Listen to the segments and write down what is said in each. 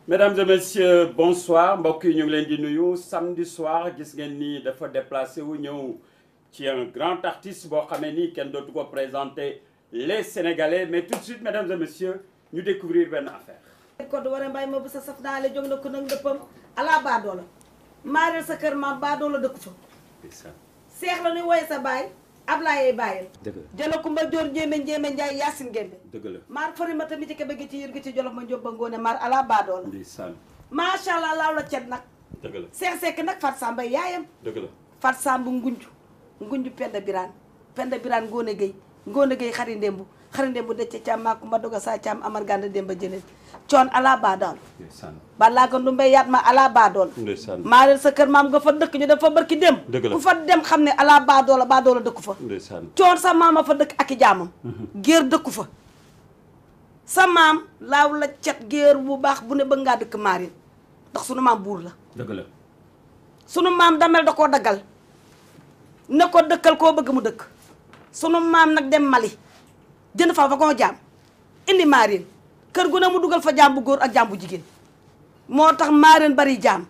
mesdames et messieurs bonsoir mbokk yi ñu ngi leen di nuyu samedi soir gis ngeen ni dafa déplacé wu ñëw ci un grand artiste boo xamee ni kenn dootu ko présenter les sénégalais mais tout de suite mesdames et messieurs ñu découvrir benn affaire. koddu war a mbay ma bu sa saf naa le jóg na ko nag ndëppam ala baadoola maareel sa kër maam baadoola dëkku fa seex la nuy woye sa baay Ablaye bàyyil dëgg la jëla kumba joor njéemé njéemé njaay yaasin gémbe dëgg la maar fari ma tamit ci kebe gi ci yër gi ci jolof ma njóob ba ngoone maar ala baadoola ndeysaan macha allah laaw la cet nag dëgg la seex sekk nag fat samba yaayam dëgg la fat sambu ngunju ngunju penda biraan penda biraan ngoone géy ngoone géy xari ndémbu xari ndémbu dëcc caam maa kumba doga saa caam amar ganda démba jëleen coon ala baadool ndeysaan balaa ko ndumbe yaat ma ala baadool ndeysaan maareel sa kër maam nga fa dëkk ñu def fa barki dem Dëgg la. ku fa dem xam ne ala baadoola baadoola dëkku fa ndeysaan coon sa maama fa dëkk ak i jaamam géer dëkku fa sa maam laaw la cet géer bu baax bu ne bëgg ngaa dëkk maarin ndax sunu maam buur la dëgg la sunu maam damel da koo daggal ne ko dëkkal koo bëgg mu dëkk sunu maam nag dem Mali jënd fa fa koo jaam indi maarin kër gu ne mu dugal fa jaam bu góor ak jaam bu jigéen moo tax maarin bari jaam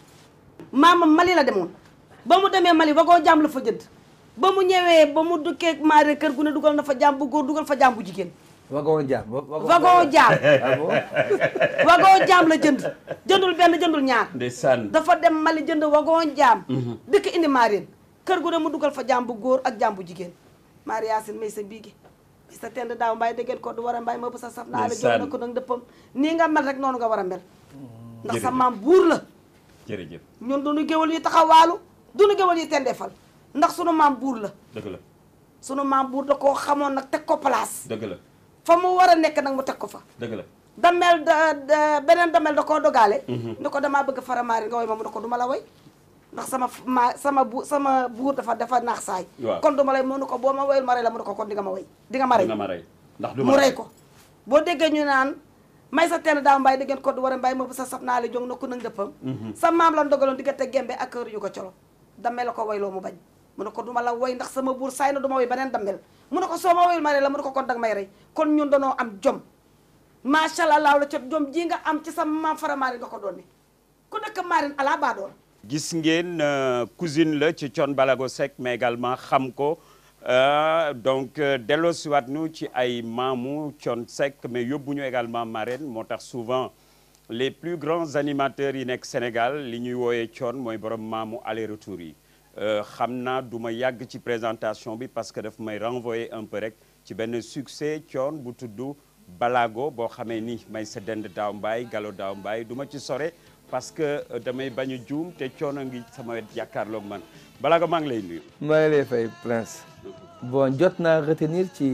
maamam Mali la demoon ba mu demee Mali ba koo jaam la fa jënd ba mu ñëwee ba mu dukkee maarin kër gu ne dugal na fa jaam bu góor dugal fa jaam bu jigéen wagon jaam wagon jaam ah bon wagon jaam la jënd jëndul benn jëndul ñaar ndeysaan dafa dem Mali jënd wagon jaam dëkk indi maarin kër gu ne mu dugal fa jaam bu góor ak jaam bu jigéen maari yaasin may sa biige may sa tend daaw mbaay déggeen ko du war a mbaay ma bu sa saf naa la jox na ko nag dëppam nii nga mel rek noonu nga war a mel ndax sa Jërëjëf. maam buur la jërëjëf ñun duñu géwal yi taxawaalu duñu géwal yi tendeefal ndax sunu maam buur la dëgg la sunu maam buur da koo xamoon nag teg ko place dëgg la fa mu war a nekk nag mu teg ko fa dëgg la damel da da- beneen damel da koo dogaale ni ko damaa bëgg faramaari nga woy ma mu ne ko du ma la woy ndax sama f- ma sama bu sama buur dafa dafa naax saay Waaw. kon du ma lay mu ne ko boo ma woyul ma rey la mu ne ko kon di nga ma woy di nga ma rey dina ma rey ndax du mu ma rey ko boo déggee ñu naan may sa tenn daaw mbaay déggeen ko du war a mbaay ma bu sa saf naa la jong na ko nag dëppam sa maam lan dogaloon diggante gembe ak kër yu ko colo damel la ko woyloo mu bañ mu ne ko du ma la woy ndax sama buur saay na du ma woy beneen damel mu ne ko soo ma woyul ma rey la mu ne ko kon danga may rey kon ñun danoo am jom macha allah laaw la cot jom ji nga am ci sa maam faramaari nga ko doon ne ku dëkk maarin ala baadool gis ngeen euh, cousine la ci Thione Balago Seck mais également xam ko euh, donc euh, delloosiwaat nu ci ay maamu Thione Seck mais yóbbu ñu également marraine moo tax souvent les plus grands animateurs yi nekk Sénégal li ñuy wooyee Thione mooy borom maamu aller retour yi Euh, xam naa du ma yàgg ci présentation bi parce que daf may renvoyer un peu rek ci benn succès Thione bu tudd Balago boo xamee ni may sa dend daaw mbaay galo daaw mbaay du ma ci sore parce que euh, damay bañ a juum te Thione a ngi sama wet jàkkaarloog man Balago maa ngi lay nuyu. maa ngi lay fay prince bon jot naa retenir ci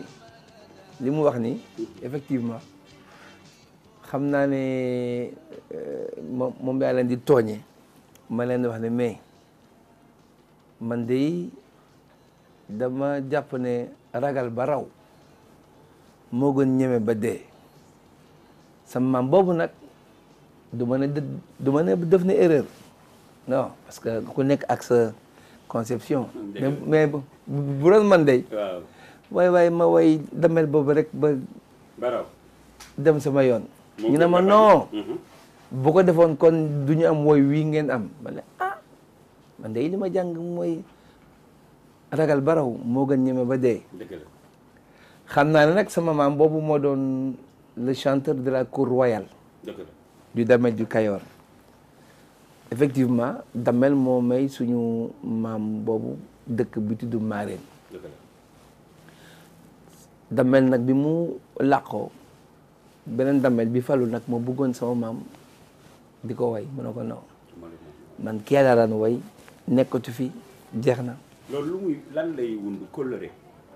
li mu wax ni effectivement xam naa ne euh, moom moom daa leen di tooñe ma leen di wax ne mais man de dama jàpp ne ragal ba raw moo gën ñeme ba dee sama maam boobu nag du ma ne dë- du ma ne def na erreur non parce que ku nekk ak sa conception mais mais bu bu doon man de waaw waay waay ma way damel boobu rek ba Baraw. dem sama yoon Moo ñu ne gën ma nga bañ. non Mhm. bu ko defoon kon du ñu am woy wii ngeen am ma ne ah man de li ma jàng mooy ragal baraw moo gën ñeme ba dee dëgg la xam naa ne nag sama maam boobu moo doon le chanteur de la cour royale dëgg la du Damel du Kayor effectivement Damel moo may suñu maam boobu dëkk bi tudd Marène dëgg la Damel nag bi mu làqoo beneen Damel bi falu nag moo bëggoon sama maam di ko way mu ne ko non man kee laa daan way nekkatu fi jeex na loolu lu muy lan lay wundu kóllëre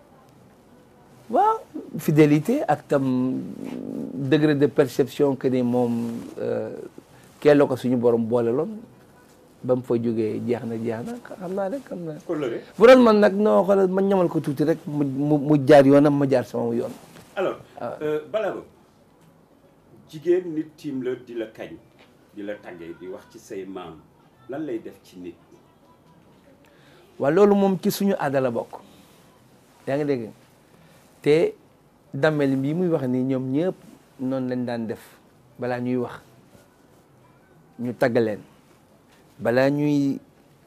waaw fidélité ak tam degré de perception que ni moom kee la ko suñu borom boole loon ba mu fa jógee jeex na jeex na xam naa rek xam naa kóllëre bu doon man nag noo xoolal ma ñamal ko tuuti rek mu mu mu jaar yoonam ma jaar sama yoon alors euh, Balago jigéen nit tiim la di la kañ di la tàggee di wax ci say maam lan lay def ci nit waaw loolu moom ci suñu aada la bokk yaa ngi dégg te dammel bi muy wax ni ñoom ñëpp noonu lañ daan def balaa ñuy wax ñu tagg leen balaa ñuy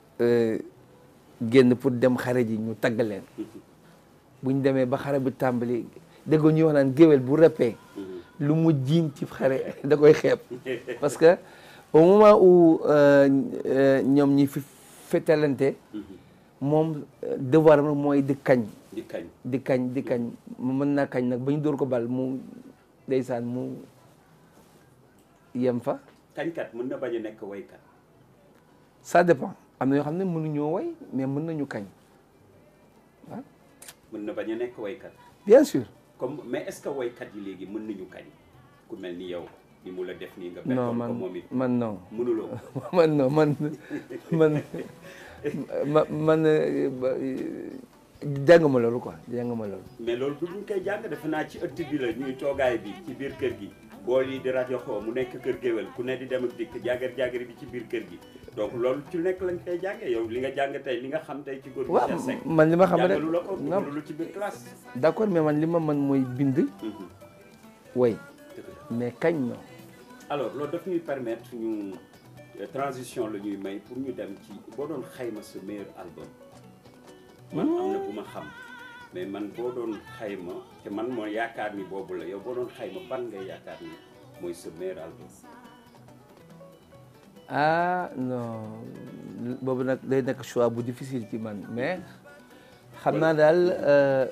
génn pour dem xare ji ñu tagg leen bu ñu demee ba xare bi tàmbali déggoo ñuy wax naan géwél bu rëppee lu mu jiin ci xare da koy xeeb parce que au moment où ñoom ñi fi fetalante moom devoir am mooy di kañ di kañ di kañ di kañ mu mën naa kañ nag ba ñu dóor ko bal mu ndeysaan mu yem fa kañkat mën na bañ a nekk waykat ça dépend am na yoo xam ne mënuñoo way mais mën nañu kañ waaw mën na bañ a nekk waykat bien sûr comme mais est-ce que waykat yi léegi mën nañu kañ ku mel ni yow ni mu la def nii nga non bettoon ko man moom it man non mënuloo man non man man ma man jànguma loolu quoi jànguma loolu mais loolu du ñu koy jàng defe naa ci ëtt bi la ñuy toogaay bi ci biir kër gi bool yi di rajo xoo mu nekk kër géwél ku ne di dem ak dikk jàggar jàggar bi ci biir kër gi donc loolu ci nekk lañ koy jàngee yow li nga jàng tey li nga xam tey ci góor gi waaw Cheikh Seck man li ma xam rek jàngalu la ko non dugalu ci biir classe d'accord mais man li ma mën mooy bind Mhm. way Dëgg la. mais kañ non alors loolu daf ñuy permettre ñu euh, transition la ñuy may pour ñu dem ci boo doon xayma sa meilleur album man am na bu ma xam mais man boo doon xayma te man moo yaakaar ni boobu la yow boo doon xayma ban ngay yaakaar ni mooy sa meilleur album ah non boobu nag day nekk choix bu difficile ci man mais xam naa daal euh,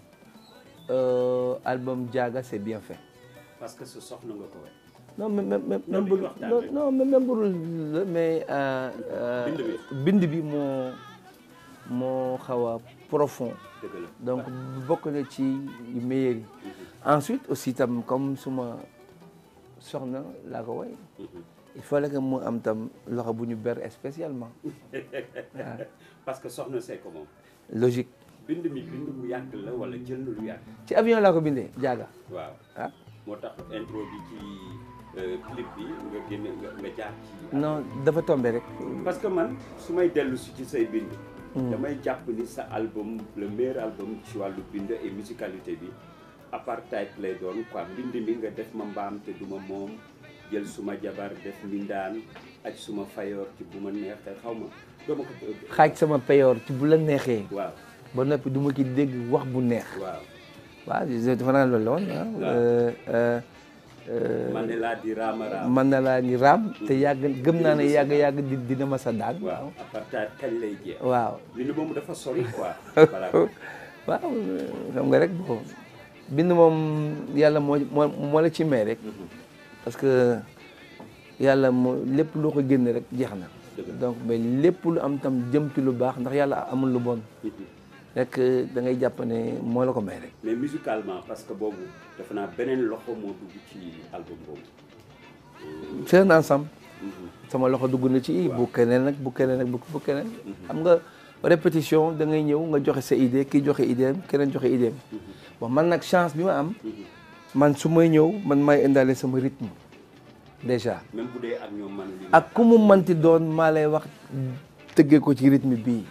euh, album Diaga c'est bien fait parce que sa soxna nga ko way non même même même Non, même li bu ñu waxtaan non rek. non même même burul la mais euh, euh, Bind bi. bind bi moo moo xaw a profond dëgg la donc bokk na ci yu meilleur yi ensuite aussi tam comme suma soxna laa ko way Mhm. il fallait que mu am tam loxo bu ñu ber spécialement parce que soxna see ko moom logique bind mi bind mu yàgg la wala jël na lu yàgg ci avion laa ko bindee Diaga waaw ah moo tax intro bi ci euh, clip bi nga génne nga nga jaar ci non dafa tombé rek parce que man su may dellu si ci say bind damay jàpp ni sa album le meilleur album ci wàllu bind et musicalité bi apartheid lay doon quoi mbind mi nga def ma mbaam te duma moom jël suma jabar def mbindaan ak suma fayoor ci bu ma neexee xaw ma dama ko xaaj sama payoor ci bu la neexee waaw ba noppi du ma ci dégg wax bu neex waaw waaw dafa naa loolu la woon ah euh, euh, euh, man ne laa di raama raam man na laa ni raam te yàgg gëm naa ne yàgg yàgg di dina ma sa daan waaw apartheid kañ lay jeex waaw li ni moom dafa sori quoi voilà waaw xam nga rek bon bind moom yàlla moo moo moo la ci may rek parce que yàlla moo lépp loo ko génne rek jeex na donc mais lépp lu am tam jëm ci lu baax ndax yàlla amul lu bon rek da ngay jàpp ne moo la ko may rek mais musicalement parce que boobu defe naa beneen loxo moo dugg ci album boobu c'est un ensemble sama loxo dugg na ci bu keneen nag bu keneen nag bu keneen xam nga répétition da ngay ñëw nga joxe sa idée kii joxe idée keneen joxe idée bon man nag chance bi ma am man su may ñëw man may indaale sama rythme déjà même bu dee ak ñoom man li ak ku mu manti doon maa lay wax tëggee ko ci rythme bii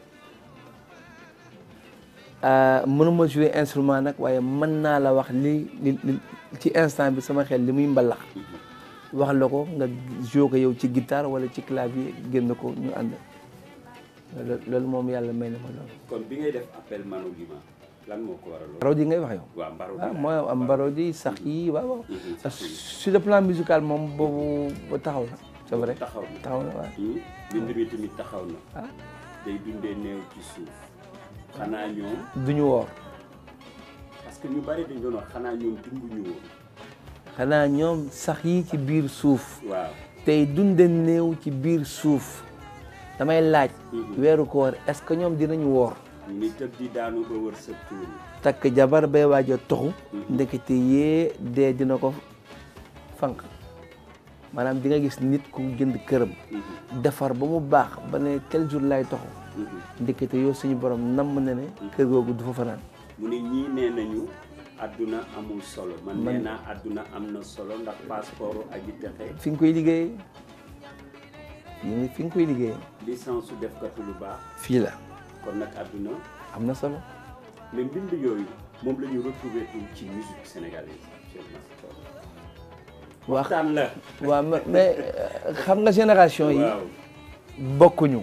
mënuma jouer instrument nag waaye mën naa la wax li li li ci instant bi sama xel li muy mbalax wax la ko nga jouer ko yow ci guitare wala ci clavier génn ko ñu ànd loolu moom yàlla may na ma loolu kon bi ngay def appel Manu Lima lan moo ko waral mbarodi ngay wax yow waaw mbaro waaw mooy am mbarodi sax yi waaw waaw Mhm, sax yi. sur le plan musical moom boobu ba taxaw na c'est vrai taxaw na taxaw na waaw bind mi tamit taxaw na ah day dundee néew ci suuf xanaa ñoom duñu woor parce que ñu bari dañ doon wax xanaa ñoom dunduñu woon xanaa ñoom sax yi ci biir suuf waaw tey dunde néew ci biir suuf damay laaj weeru koor est-ce que ñoom dinañu woor ni tëb di daanu ba wër sa tuur takk jabar bay waaj a toxu ndekete yee dee dina ko fanq maanaam di nga gis nit ku jënd këram defar ba mu baax ba ne quel jour lay toxu ndekete yow suñu borom namm na ne kër googu du fa fanaan mu ne ñii nee nañu àdduna amul solo man nee naa àdduna am na solo ndax passeport aji texe fi nga koy liggéeyee ñu ngi fi nga koy liggéeyee licence su defkatu lu baax fii la kon nag àdduna am na solo mais mbind yooyu moom la ñu retrouvé tout ci musique sénégalaise actuellement waxtaan la waaw mais mais xam nga génération yi waaw bokkuñu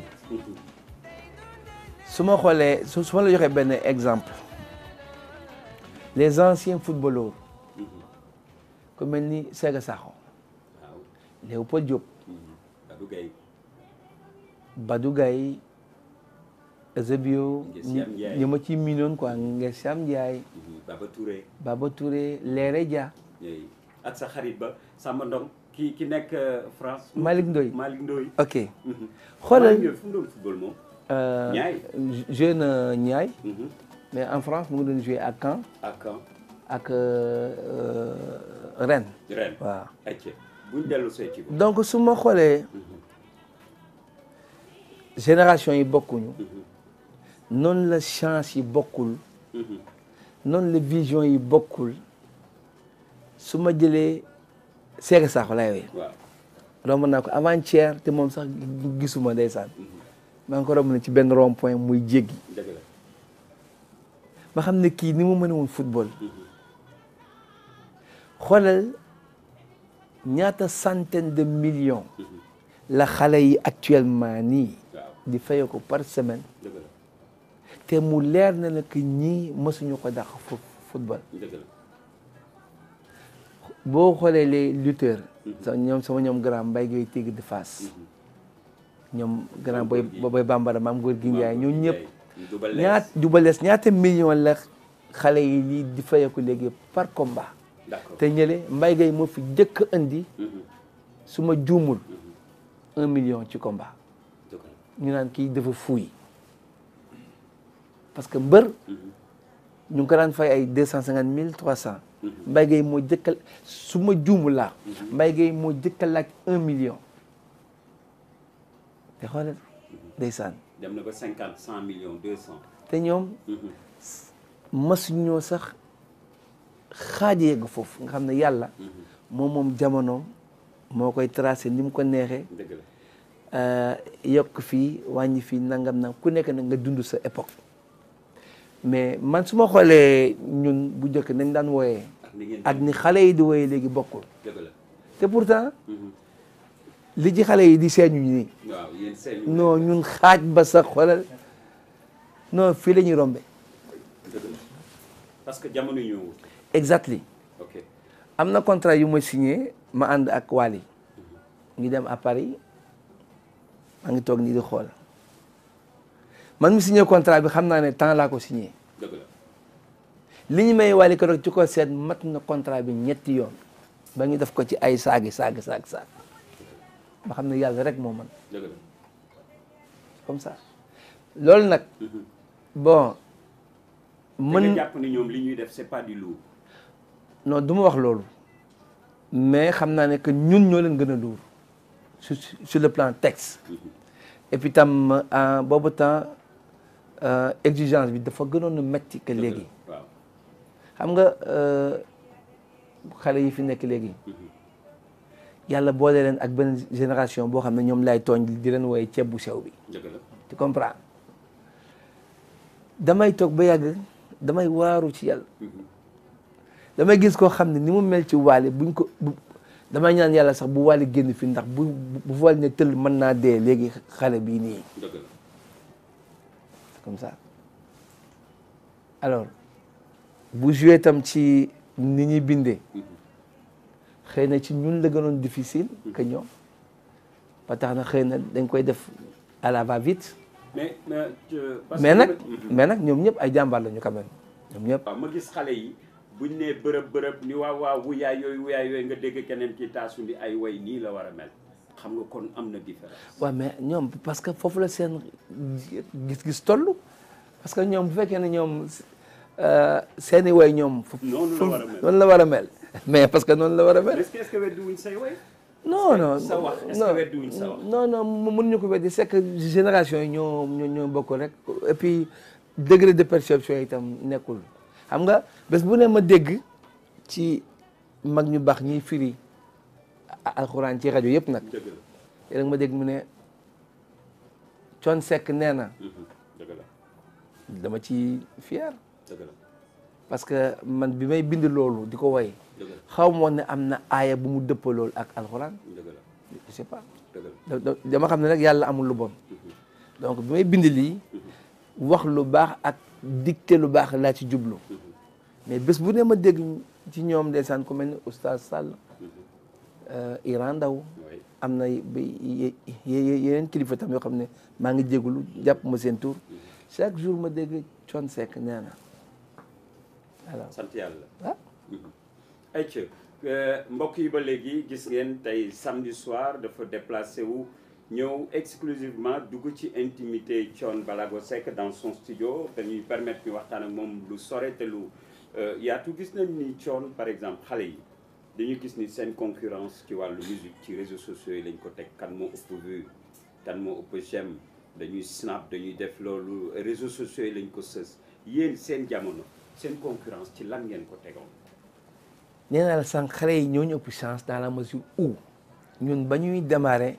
su ma xoolee su su ma la joxee benn exemple les anciens footballeurs ku mel ni Sega Sakho waaw Léopold Diop Abdou Gueye Badou Gaye Eusebio Ngesiam Ndiaye. ñi ma ci miinoon quoi Ngesiam Ndiaye Baba Touré Baba Touré Léré Dia yooyu ak sa xarit ba Samba Ndong ki ki nekk euh, France Malick Ndoye Malick Ndoye ok Mhm. xoolal Malick Ndoye fu mu doon football moom euh, Niayes. joué na Niayes Mhm. mais en France mu ngi doon joué à Caen ak kan ak euh, euh, Rennes ren waaw acce buñ dellu see ci ko donc su ma xoolee génération yi bokkuñu noonu la chance yi bokkul Mhm. noonu la vision yi bokkul su ma jëlee Sega Sakho lay woy waaw romb naa ko avant-hier te moom sax gisuma ndeysaan maa ngi ko romb ne ci benn rond point muy jéggi dëgg la ma xam ne kii ni mu mën woon football xoolal ñaata centaine de millions la xale yi actuellement nii waaw di fayoo ko par semaine dëgg la te mu leer na la que ñii mësuñu ko dàq fu football dëgg la boo xoolee les lutteurs sa ñoom sama ñoom grand mbay gay tigre de face ñoom grand boy boy bambara maam góor gi njaay ñoo ñëpp ñaat dubalees ñaata million la xale yi lii di fayeeku léegi par combat d'accord te ñële mbay gay moo fi jëkk indi Mhm. su ma juumul un million ci combat dëgg la ñu naan kii dafa fuuy parce que mbër ñu ngi ko daan fay ay deux cent cinquante mille trois cent mbay gay moo jëkkal su ma juumul laa mbay gay moo jëkka laaj un million te xoolal ndeysaan dem na ba cinquante cent millions deux cent te ñoom masuñoo sax xaaji yegg foofu nga xam ne yàlla moom moom jamonoom moo koy tracé ni mu ko neexee dëgg la euh, yokk fii wàññi fii nangam nag ku nekk nag nga dund sa époque mais man su ma xoolee ñun bu njëkk nañ daan wooyee ak ni ngeen ak ni xale yi di wooyee léegi bokkul dëgg la te pourtant Mhm. li ci xale yi di seeñu nii waaw yéen seen non ñun xaaj ba sax xoolal non fii la ñuy rombe dëgg la parce que jamono ñëwul exactly ok am na contrat yu ma signé ma ànd ak Wally ngi dem à Paris maa ngi toog nii di xool man mi signé contrat bi xam naa ne temps laa ko signé dëgg la li ñu may Wally ko rek ci ko seet mat na contrat bi ñetti yoon ba ñu def ko ci ay saagi saagi saag saag ba xam ne yàlla rek moo man dëgg la comme ça loolu nag Mhm. bon mën mën nga jàpp ni ñoom li ñuy def c'est pas du lourd non du ma wax loolu mais xam naa ne que ñun ñoo leen gën a luur sur sur le plan texte et puis tam en boobu temps euh, exigence bi dafa gënoon a metti que léegi waaw xam nga euh, xale yi fi nekk léegi yàlla boole leen ak benn génération boo xam ne ñoom lay tooñ di leen wooye ceeb bu sew bi dëgg la tu comprends damay toog ba yàgg damay waaru ci yàlla damay gis koo xam ne ni mu mel ci waale buñ ko bu damay ñaan yàlla sax bu waale génn fi ndax bu bu waale ne tëll mën naa dee léegi xale bii nii dëgg la comme ça alors bu joué tam ci ni ñuy bindee xëy na ci ñun la gënoon difficile que ñoom ba tax na xëy na dañ koy def à la va vite mais mais euh, parce mais que- nag Mhm. mais nag ñoom ñëpp ay jàmbaar lañu quand même ñoom ñëpp waaw ma gis xale yi buñ nee bërëb bërëb ni waaw waaw wuyaay yooyu wuyaay yooyu nga dégg keneen ki taasu ni ay way nii la war a mel xam nga kon am na différence waaw mais ñoom parce que foofu la seen gis-gis toll parce que ñoom bu fekkee ne ñoom euh, seeni way ñoom fu- Noonu la fu- war a mel. noonu la war a mel mais parce que noonu la war a mel est-ce que est-ce que weddi wuñ say way non non sa wax est-ce que non weddi wuñ sa wax non non mu- mënuñu ko weddi c'est que génération yi ñoo ñoo ñoo bokk rek et puis degré de perception yi itam nekkul xam nga bés bu ne ma dégg ci mag ñu baax ñiy firi a- alxuraan ci rajo yëpp nag dëgg la léeg ma dégg mu ne Thione Seck nee na Mhm. dëgg la dama ci fier dëgg la parce que man bi may bind loolu di ko woy Dëgg la. xaw ma woon ne am na aaya bu mu dëppalool ak alxuraan dëgg la je sais pas dëgg la da- da- dama xam ne nag yàlla amul lu bon donc bi may bind lii wax lu baax ak dicté lu baax laa ci jublu mais bés bu ne ma dégg ci ñoom ndeysaan ku mel ni oustaz Sall euh, Iran Ndaw oui am na bi ye- ye- yeneen kilifa tam yoo xam ne maa ngi jégalu jàpp ma seen tur chaque jour ma dégg Thione Seck nee na alors sant yàlla ah ayca mbokk yi ba léegi gis ngeen tey samedi soir dafa déplacé wu ñëw exclusivement dugg ci intimité Thione Ballago Seck dans son studio dañuy permettre ñu waxtaan ak moom lu sore te lu euh, yaatu gis nañ ni Thione par exemple xale yi dañu gis ni seen concurrence ci wàllu musique ci réseaux sociaux yi lañ ko teg kan moo ëpp vue kan moo ëpp j'aime dañuy snap dañuy def loolu réseaux sociaux yi lañ ko sës yéen seen jamono seen concurrence ci lan ngeen ko tegoon nee naa la sànq xale yi ñoo ñu ëpp chance dans la mesure où ñun ba ñuy démarrer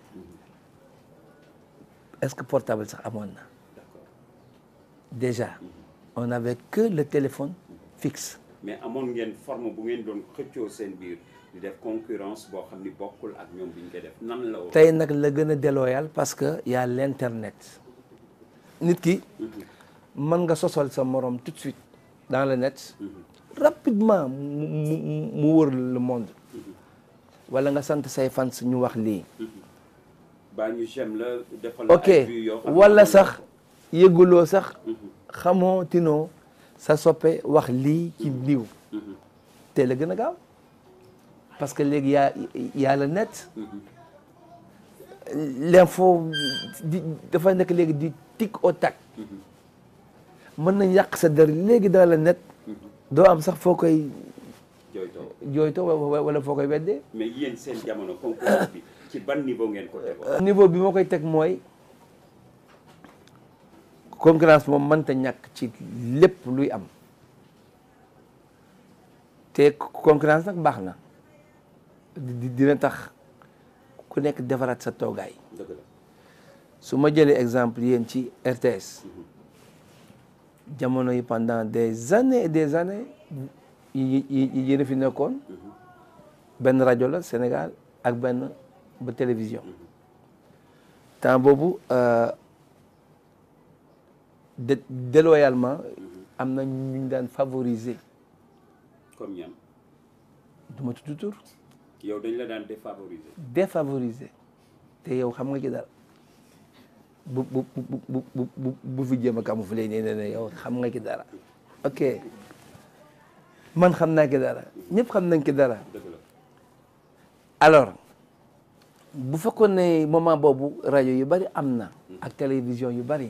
est-ce que portable sax amoon na d'accord déjà on n'avait que le téléphone fixe mais amoon ngeen forme bu ngeen doon xëccoo seen biir di def concurrence boo xam ni bokkul ak ñoom bi ñu koy def nan la woon. tey nag la gën a déloyal parce que y a l'internet nit ki mën nga sosol sa morom tout de suite dans le net rapidement mu mu mu wër le monde wala nga sant say fans ñu wax lii baa ñu j'aime la defal la ok ay vues yoo xam ne wala amul- sax yëguloo sax xamoo tinoo sa soppe wax lii ci diw te la gën a gaaw parce que léegi yaa yaa la net l'info di dafa nekk léegi di tic au tac mën nañ yàq sa der léegi dans le net doo am sax foo koy jooytoo jooytoo wa- wa- wala foo koy weddee mais yéen seen jamono concurrence bi ci ban niveau ngeen ko tegoon. niveau bi moo koy teg mooy concurrence moom mënta ñàkk ci lépp luy am te concurrence nag baax na di dina tax ku nekk defaraat sa toogaay dëgg la su ma jëlee exemple yéen ci RTS jamono yi pendant des années et des années yi yi yi yéen a fi nekkoon benn rajo la Sénégal ak benn ba télévision temps boobu euh, dé déloyalement am na ñu ñu daan favoriser comme ñam du ma tudd tur yow dañ la daan défavoriser. défavoriser te yow xam nga ci dara bu bu bu bu bu bu bu fi jéem a camoufler nee na ne yow xam nga ci dara ok man xam naa ci dara ñëpp xam nañ ci dara dëgg la alors bu fekkoon ne moment boobu rajo yu bari am na ak télévision yu bari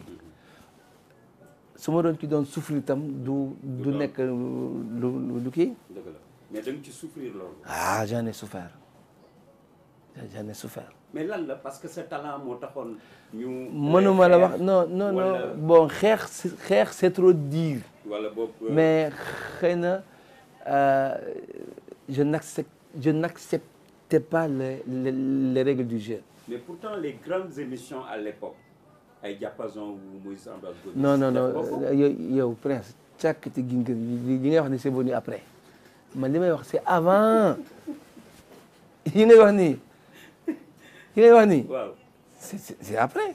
su ma doon ci doon souffrir itam du du doon. nekk lu lu lu kii dëgg la mais da nga ci souffrir loolu. ah j'en ai souffert j'en ai souffert mais lan la parce que sa talent moo taxoon ñu. mënuma la wax non non wala- non bon xeex c'est- xeex c'est trop dire wala boobu. mais xëy na euh, je n'accepte je n'acceptais pas les, les les règles du jeu mais pourtant les grandes émissions à l'époque ay diapason wu Moïse Ambroise Gomis non non def non ko ko. yow yow prince càkkati gi nga yi ngay wax ni c'est venu après man li may wax c'est avant yi ngay wax nii yi ngay wax nii waaw c'est c'est c'est après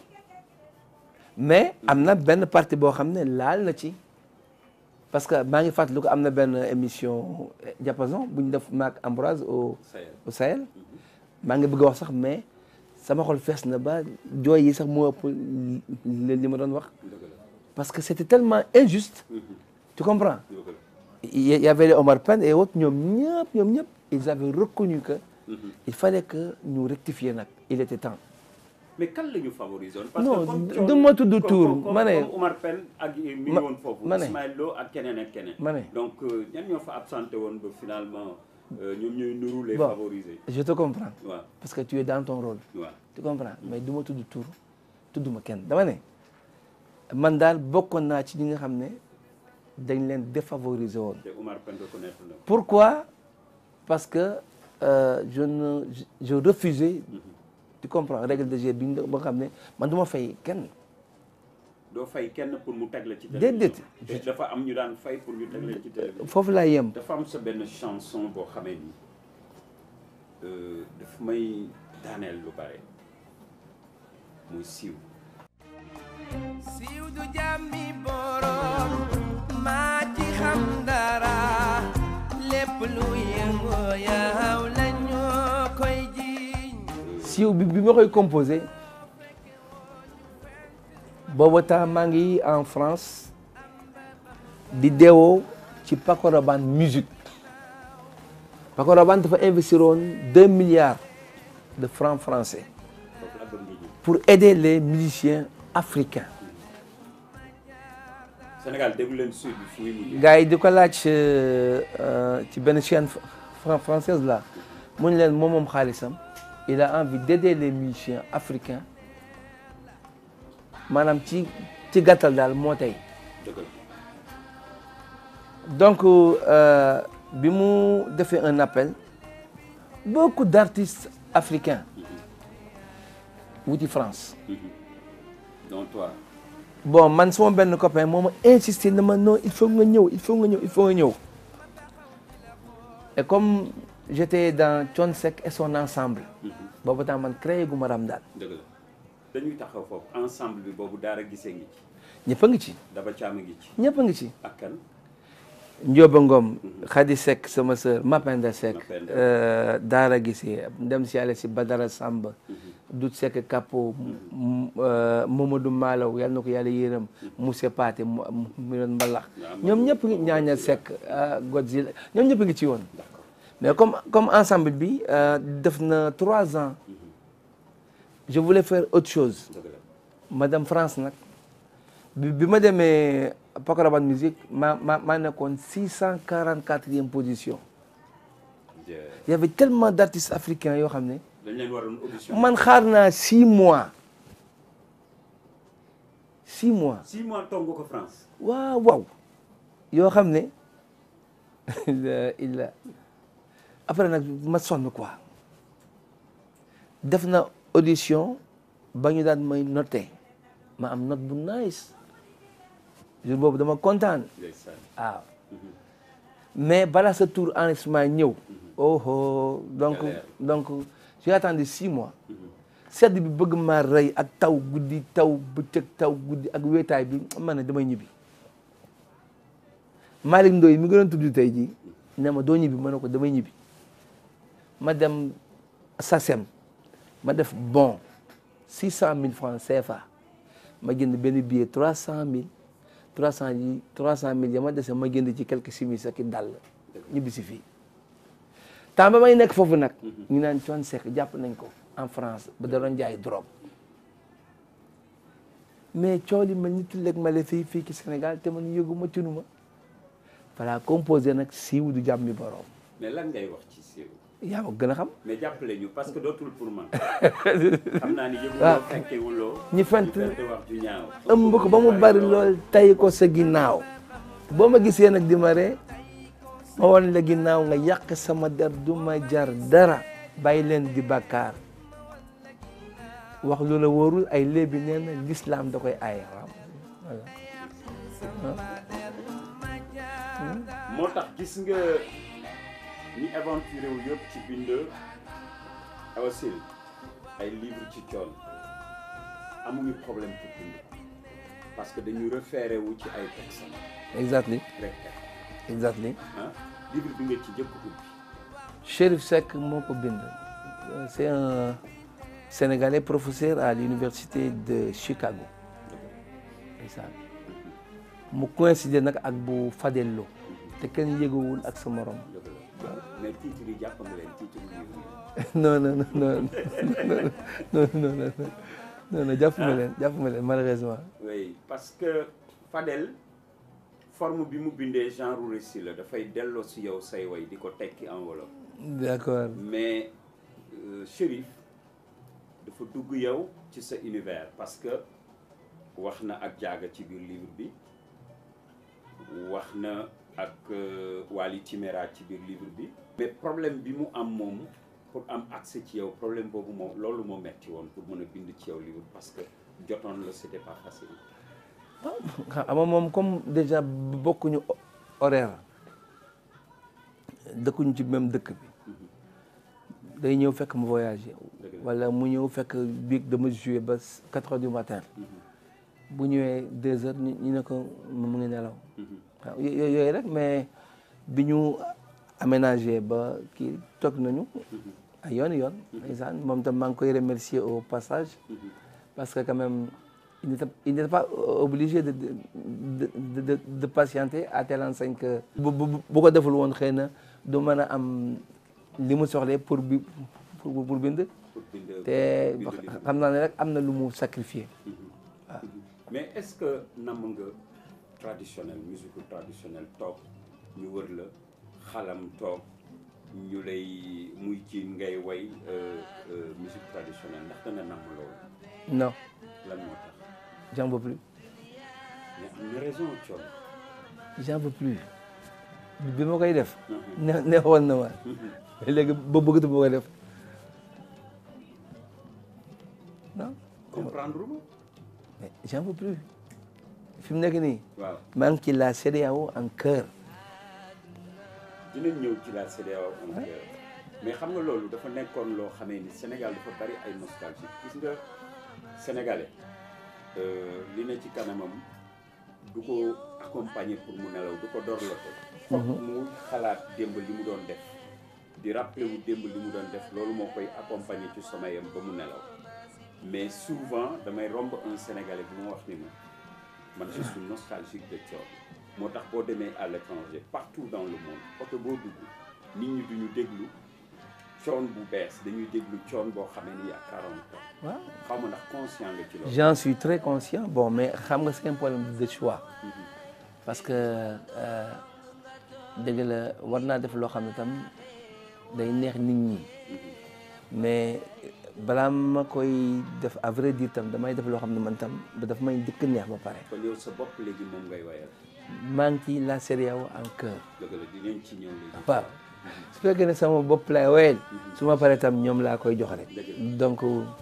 mais am na benn partie boo xam ne laal na ci parce que maa ngi fàttaliku ko am na benn émission diapason bu ñu def maak Ambroise au Sahel. au Sahel maa ngi bëgg a wax sax mais sama xol fees na ba jooy yi sax moo ëpp li li ma doon wax dëgg la parce que c'était tellement injuste tu comprends dëgg la il y avait les Omar Pène et autres ñoom ñëpp ñoom ñëpp ils avaient reconnu que il fallait que ñu rectifier nag il était temps mais kan la ñu favoriser woon. parce Non, que comme du- Thione- du ma tudd comme- tur, comme- ma ne- comme Omar Pène ak mi ngi Ma- woon foofu. ma ne- Ismaël Lo ak keneen ak keneen. ma ne. donc euh, ñan ñoo fa absenté woon ba finalement euh, ñoom ñooy nuru les Bon. favoriser. je te comprends waaw parce que tu es dans ton rôle waaw tu comprends mais du ma tudd tur tudduma kenn dama ne man daal bokkoon naa ci ñi nga xam ne dañ leen défavoriser woon te Omar Pène reconnaître na. pourquoi parce que euh, je ne je, je refusais tu comprends règle de jeu bi ñu ba nga xam ne man du ma fay kenn doo fay kenn pour mu teg la ci Déedéet. télévision te dafa am ñu daan fay pour ñu teg la ci télévision foofu laa yem dafa am sa benn chanson boo xamee ni euh, daf may daaneel lu bare muy siiw siiw du jàmmi borom maa ci xam dara lépp lu yëngu yaw la ñoo koy jiiñ siiw bi bi ma koy composé booba temps maa ngi en France di deewoo ci Paco Rabanne musique Paco Rabanne dafa investir woon deux milliards de francs français foofu la bëgg nga ji pour aider les musiciens africains Sénégal déglu leen sud bi fu muy mujjee gars yi di ko laaj euh, euh, ci benn chaîne fran- française là mu ne leen moom moom xaalisam il a envie d'aider les musiciens africains maanaam ci ci gàttal daal moo tey dëgg la donc euh, bi mu defee un appel beaucoup d'artistes africains wuti France donc toi bon man sama benn copain moo ma insisté na ma non il faut nga ñëw il faut nga ñëw il faut nga ñëw et comme j'étais dans Thione Seck et son ensemble boobu temps man créé gu ma Ramdaan dëgg la dañuy taxaw foofu ensemble bi boobu daara gisee ngi ci ñëpp a ngi ci daba caam ngi ci ñëpp a ngi ci ak kan Ndioba Ngom Khady Seck sama sœur Mapenda Seck Mapenda. euh, Daara Gissé dem si yàlla si Badara Samba Dut Seck Kapo m- euh, Mamadou Malaw yal na ko yàlla yërëm Moussa Paté mu mu doon mbalax ñoom ñëpp ngi ñaañal Seck ah, Godzilla ñoom ñëpp ngi ci woon mais comme comme ensemble bi euh, def na trois ans je voulais faire autre chose dëgg la madame France nag bi bi ma demee Paco Rabanne musique ma ma maa nekkoon six cent quarante quatrième position Je- y avait tellement d'artistes africains yoo xam ne dañ leen waroon audition man xaar naa six mois six mois six mois toog nga ko France waaw waaw yoo xam ne il il après nag ma sonn quoi def na audition ba ñu daan may noté ma am note bu nice jour boobu dama kontaan ndeysaan waaw mais balaa sa tour enregistrement ñëw oh oh donc Galère. donc j'ai attendu six mois sedd bi bëgg maa rey ak taw guddi taw bëccëg taw guddi ak wéetaay bi ma ne damay ñibbi Malick Ndoye mi gënoon tudd tey jii ne ma doo ñibbi ma ne ko damay ñibbi ma dem SACEM ma def bon six cent mille francs CFA ma jënd benn billet trois cent mille trois cent yi trois cent mille ya ma dese ma jënd ci quelques simis ak i dàll ñibbi si fii temps ba may nekk foofu nag ñu naan Thione Seck jàpp nañ ko en France ba da doon jaay drogue mais coow li mel ni tulleeg male fii fii ci Sénégal te man yëguma tinuma voilà composé nag siiw du jàmmi borom mais lan ngay wax ci siiw yaa ma gën a xam mais jàppale ñu parce que dootul pour man xam naa ni waaw. yëguloo fekkewuloo ñi fent ñu fent wax ju ñaaw ëmb ko ba mu bari lool tay ko sa ginnaaw boo ma gisee nag di ma ree ma wan la ginnaaw nga yàq sama der du ma jar dara bàyyi leen di bàkkaar wax lu la wóorul ay léebi nee na l'islam da koy aaye waaw voilà moo tax gis nga ñi aventuré wu yëpp ci bind awasil ay livre ci coon amuñu problème pour bind ko parce que dañu référé wu ci ay textes exactly rek exactly ah livre bi nga ci jëkk ubbi Chérif Seck moo ko bind c'est un Sénégalais professeur à l'université de Chicago ndeysaan mu coïncider nag ak bu Fadel Lo te kenn yëgawul ak sa morom dëgg la mais titre yi jàpp nga leen titre livre yi non non non non non non non non non jàpp ma leen jàpp ma leen malheureusement oui parce que Fadel forme bi mu bindee genre récit la dafay delloo si yow say way di ko tekki enveloppe d'accord mais euh, Chérif dafa dugg yow ci sa univers parce que wax na ak jaaga ci biir livre bi wax na ak euh, Wali Timéra ci biir livre bi mais problème bi mu am moom pour am accès ci yow problème boobu moom loolu moo metti woon pour mën a bind ci yow livre parce que jotoon la c'était pas facile xam nga moom comme déjà bokkuñu horaire dëkkuñu ci même dëkk bi day ñëw fekk mu voyagé wala mu ñëw fekk biig dama joué ba quatre heures du matin bu ñëwee deux heures ñu ñu ne ko mu ngi nelaw waaw yooyu rek mais bi ñu aménagé ba kii toog nañu ay yoon yoon ndeysaan moom tam maa ngi koy remercier au passage parce que quand même il n'était il n'était pas obligé de de de de de patienter à telle enseigne que bu bu bu ko deful woon xëy na du mën a am li mu soxlee pour bi pour pour bind te xam naa ne rek am na lu mu sacrifié waaw mais est-ce que namm nga traditionnel musique traditionnelle toog ñu wër la xalam toog ñu lay muy ci ngay way musique traditionnelle ndax da nga namm loolu non lan moo tax j'en veux plus mais am na raison Thione j'en veux plus bi ma koy def ne neexoon na ma léegi ba bëggatu ma koy def non comprendre ma mais j'en veux plus fi mu nekk nii waaw maa ngi ci la CEDEAO en cœur dinañ ñëw ci la CEDEAO en cœur mais xam nga loolu dafa nekkoon loo xamee ni Sénégal dafa bari ay nostalgie gis nga sénégalais li ne ci kanamam du ko accompagner pour mu nelaw du ko dorlote foog mu xalaat démb li mu doon def di rappeler wu démb li mu doon def loolu moo koy accompagner ci sommeil am ba mu nelaw mais souvent damay romb un sénégalais bi ma wax ni ma man je suis nostalgique de Thione moo tax boo demee à l'étranger partout dans le monde oto boo dugg nit ñi duñu déglu Thione bu bees dañuy déglu Thione boo xamee ni à 40 ans waaw xaw ma ndax conscient nga ci loolu j'en suis très conscient bon mais xam nga c'est un problème de choix parce que dëgg la war naa def loo xam ne tam day neex nit ñi mais balaa ma koy def à vrai dire tam damay def loo xam ne man tam daf may dëkk neex ba pare kon yow sa bopp léegi moom ngay wayal maa ngi ci la CEDEAO en cœur dëgg la dinañ ci ñëw léegi waaw su fekkee ne sama bopp laay woyal su ma paree tam ñoom laa koy jox rek donc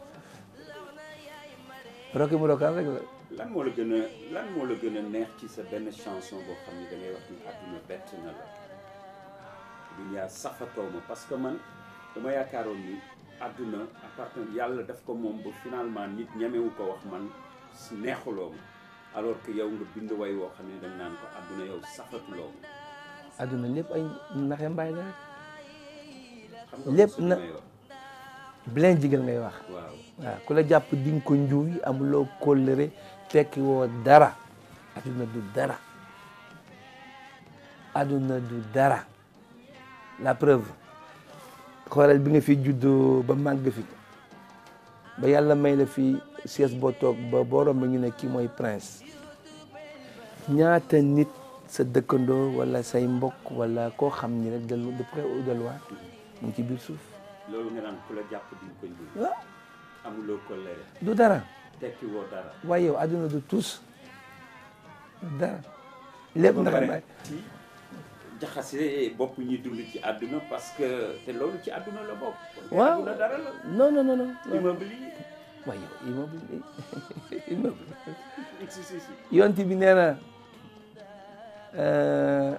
Rocky Morokan rek la lan moo la gën a lan moo la gën a neex ci sa benn chanson boo xam ni da ngay wax ni àdduna bett na la duñaa safatoo ma parce que man dama yaakaaroon ni àdduna appartenant yàlla daf ko moom ba finalement nit ñemewu ko wax man neexuloo ma alors que yow nga bind way woo xam ne dañ naan ko àdduna yow safatuloo ma adduna lépp ay naxe mbaay la rek xam nga Lépp su na- may wax bileen jigal ngay wax waaw waaw ku la jàpp di nga ko njuuy amuloo kóllëre tekki woo dara adduna du dara adduna du dara la preuve xoolal bi nga fi juddoo ba màgg fi ba yàlla may la fi sies boo toog ba boo romb ñu ne kii mooy prince ñaata nit sa dëkkandoo wala say mbokk wala koo xam ni rek de de près ou de loin mu ngi ci biir suuf loolu nga naan ku la jàpp di nga ko njuuy waaw amuloo ko leere du dara tekki woo dara waaye yow adduna du tous dara lépp ba ndax pare may ci jaxase bopp ñi dund ci àdduna parce que te loolu ci àdduna la bokk waaw àdduna dara la non non non non non immeuble yi waaye yow immeuble immeuble si si si yonti bi nee na euh,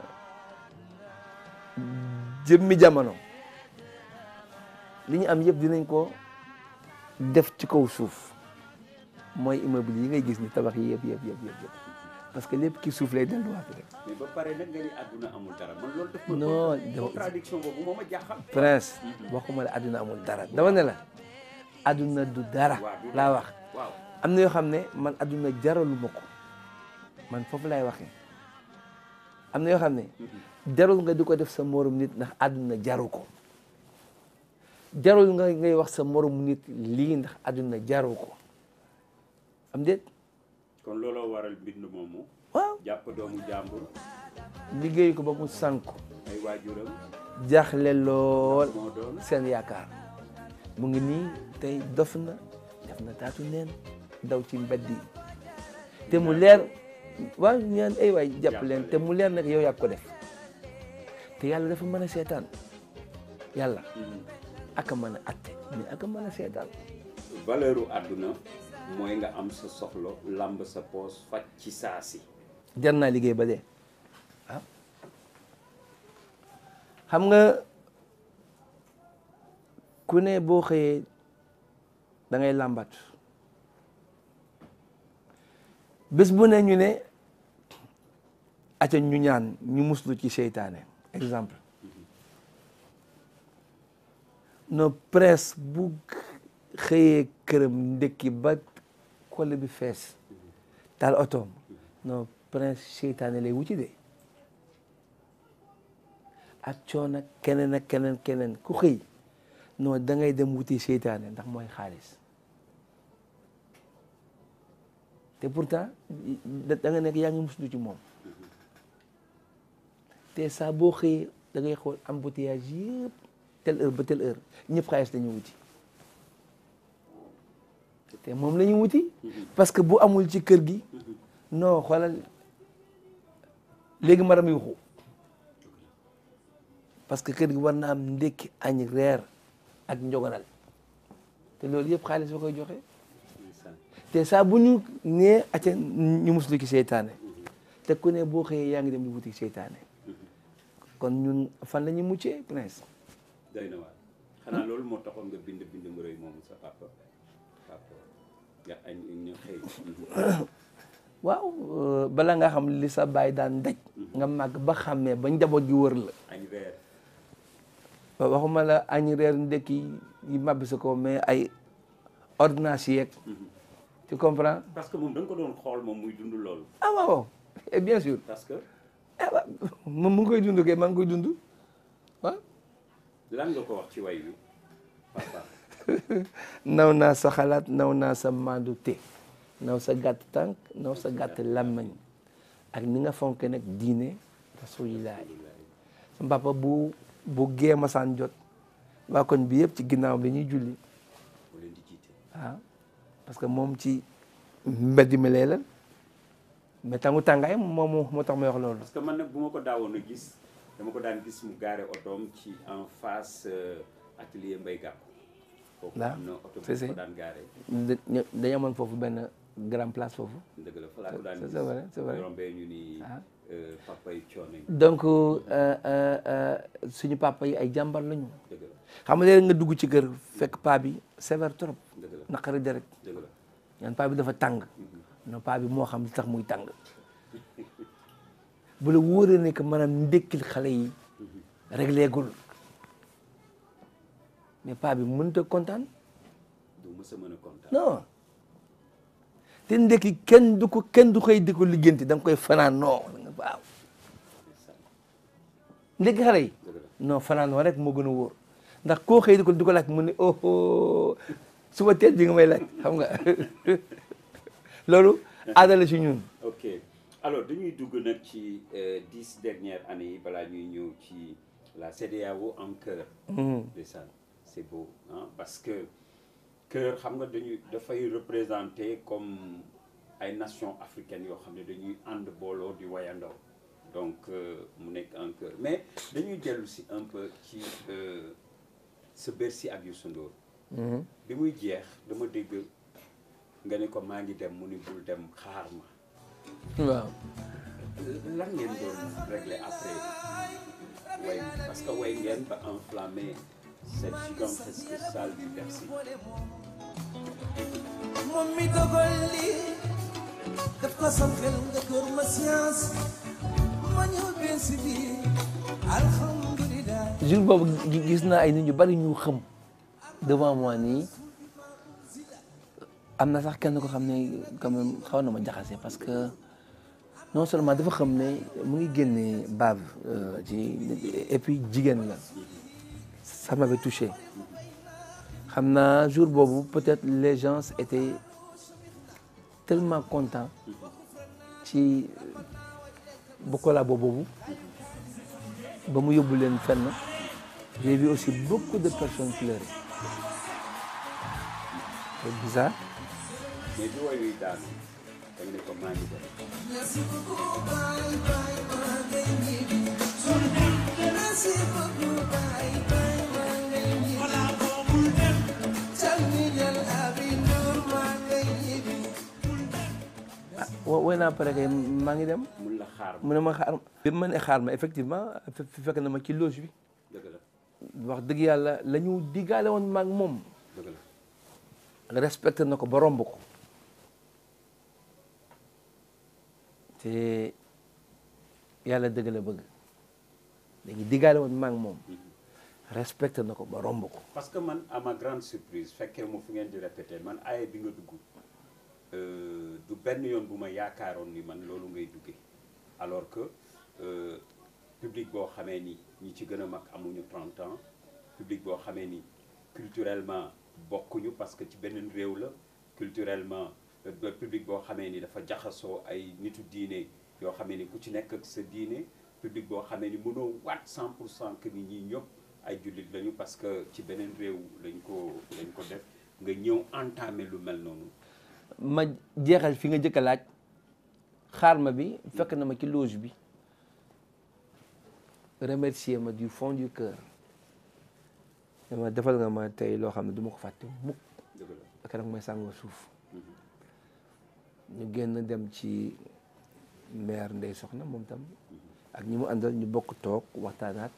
jëmmi jamono li ñu am yëpp dinañ ko def ci kaw suuf mooy immeuble yi ngay gis ni tabax yi yëpp yëpp yëpp yëpp yëpp parce que lépp ki suuf lay delluwaat rek mais ba pare nag nga ni àdduna amul dara man loolu def ma Non, con- dafa- contradiction boobu moo ma jaaxal prince waxuma la adduna amul dara dama ne la adduna du dara waaw du laa wax waaw am na yoo xam ne man adduna jaraluma ko man foofu laay waxee am na yoo xam ne jarul nga di ko def sa morom nit ndax adduna jaru ko jarul nga ngay wax sa morom nit lii ndax adduna jaru ko am déet kon looloo waral mbind moomu waaw jàpp doomu jàmbur liggéey ko ba mu sànku ay waajuram jaaxle lool moo doon seen yaakaar mu ngi nii tey dof na def na taatu neen daw ci mbedd yi te mu leer waaw ñaan ay waay jàpp leen te mu leer nag yow yaa ko def te yàlla dafa mën a seetaan yàlla aka mën a atte mais aka mën a seetaan valeur u àdduna mooy nga am sa soxla lamb sa poos faj ci saa si jar naa liggéey ba dee waaw xam nga ku ne boo xëyee da ngay làmbat bés bu ne ñu ne aca ñu ñaan ñu muslu ci seytaane exemple no presse bu xëyee këram ndekki ba kole bi fees taal otoom non prince seytaane lay wuti de ak coono keneen ak keneen keneen ku xëy non da ngay dem wuti seytaane ndax mooy xaalis te pourtant da nga nekk yaa ngi muslu ci moom te saa boo xëyee da ngay xool embouteillage yëpp telle heure ba telle heure ñëpp xaalis dañuy wuti te moom la ñuy wuti parce que bu amul ci kër gi non xoolal léegi maram yuxu parce que kër gi war na am ndékki añ reer ak njogonal te loolu yëpp xaalis ba koy joxe te saa bu ñu nee acca ñu muslu ci seytaane te ku ne boo xëyee yaa ngi dem di wuti seytaane kon ñun fan la ñuy muccee prince doy na waar xanaa loolu moo taxoon nga bind bind mu rëy moomu sa papa papa nga añ ñu xëy waaw bala nga xam li sa baay daan daj nga màgg ba xàmmee ba njaboot gi wër la añ reer waxuma la añ reer ndekki yi màbbi sa ko mais ay ordonnance yeeg tu comprends parce que moom da nga ko doon xool moom muy dund loolu ah waaw et bien sûr parce que ah waaw moom mu ngi koy dund kay maa ngi koy dund waaw lan nga ko wax ci way wi papa naw naa sa xalaat naw naa sa maandu te naw sa gàtt tànk naw sa gàtt làmmañ ak ni nga fonke nag diine rasulillahi sa papa bu bu gee masaan jot waa koñ bi yëpp ci ginnaaw bi ñuy julli mu leen di jiite waaw parce que moom ci mbedd mi lay la mais tangu tàngaay moom moo tax may wax loolu parce que man nag bu ma ko daawoon a gis dama ko daan gis mu gaare otoom ci en face euh, atelier Mbaye Gàkku foofu Waaw, am na oto bu si, si. ko daan gaare da- ñu- dañu amoon foofu benn grand place foofu dëgg la fa laa ko daan C'est- gis c'est vrai, c'est vrai. rombee ñu ni Ah. euh, papa yi coono donc euh, euh, euh, suñu papa yi ay jàmbar lañu dëgg la xam nga léegi nga dugg ci kër fekk paa bi sévère trop dëgg la naqari deret dëgg la ñaan paa bi dafa tàng non paa bi moo xam li tax muy tàng bu la wóoree ne que maanaam ndékkil xale yi régléegul mais paa bi mënut a kontaan du mës a mën a kontaan non te ndekki kenn du ko kenn du koy di ko liggéenti da nga koy fanaan non waaw ndekki xale yi dëgg la non fanaan wa rek moo gën a wóor ndax koo xëy di ko di ko laaj mu ne oh oh suba teel bi nga may laaj xam nga loolu aada la si ñun ok alors dañuy dugg nag ci euh, dix dernières années yi balaa ñuy ñëw ci la CEDEAO en cœur ndeysaan c'est beau hein, parce que cœur xam nga dañuy dafay représenter comme ay nations africaines yoo xam ne dañuy ànd booloo di wayandoo donc euh, mu nekk en cœur mais dañuy dellu si un peu ci euh, sa Bercy ak Youssou Ndour bi muy jeex dama dégg nga ne ko maa ngi dem mu ni bul dem xaar ma waaw lan ngeen doon régler après way parce que way ngeen ba enflammé cette gigantesque salle du Bercy moom mi dogal li daf ko sam xel nga kër ma science ma ñëw benn si biir alhamdulilah jour boobu gi- gis naa ay nit ñu bari ñu xëm devant moi nii am na sax kenn ko xam ne quand même xaw na ma jaxase parce que non seulement dafa xam ne mu ngi génne bave euh, ci et puis jigéen la ça m'avait touché xam naa jour boobu peut-être les gens étaient tellement contents ci bu collabo boobu ba mu yóbbu leen fenn j'ai vu aussi beaucoup de personnes pleurer c'est bizarre mais bi way wi daanu da nga ne ko maa ngi dem merci beaucoup bye bye maa ngay ñibbi calminal abi Ndour maa ngay ñibbi wo woy naa pare kay maa ngi dem mun la xaar mu ne ma xaar bi ma ne xaar ma effectivement fe- fekk na ma ci loge bi dëgg la wax dëgg yàlla la ñu diggaale woon maag moom dëgg la respecté na ko ba romb ko te yàlla dëgg la bëgg léegi diggaale woon maag moom respecté na ko ba romb ko parce que man à ma grande surprise fekkee mu fu ngeen di répété man aaye bi nga dugg euh, du benn yoon bu ma yaakaaroon ni man loolu ngay duggee alors que euh, public boo xamee ni ñi ci gën a mag amuñu 30 ans public boo xamee ni culturellement bokkuñu parce que ci beneen réew la culturellement euh, ba public boo xamee ni dafa jaxasoo ay nitu diine yoo xamee ni ku ci nekk ak sa diine public boo xamee ni mënoo waat 100 pour cent que ni ñii ñëpp ay jullit lañu parce que ci beneen réew lañ ko lañ ko def nga ñëw entamé lu mel noonu ma jeexal fi nga jëkk a laaj xaar ma bi fekk na ma ci loge bi remercier ma du fond du cœur dama defal nga ma tey loo xam ne du ma ko fàtte mukk dëgg la ak nag may sàngoo suuf ñu génn dem ci maire Ndey Soxna moom tam ak ñi mu àndal ñu bokk toog waxtaanaat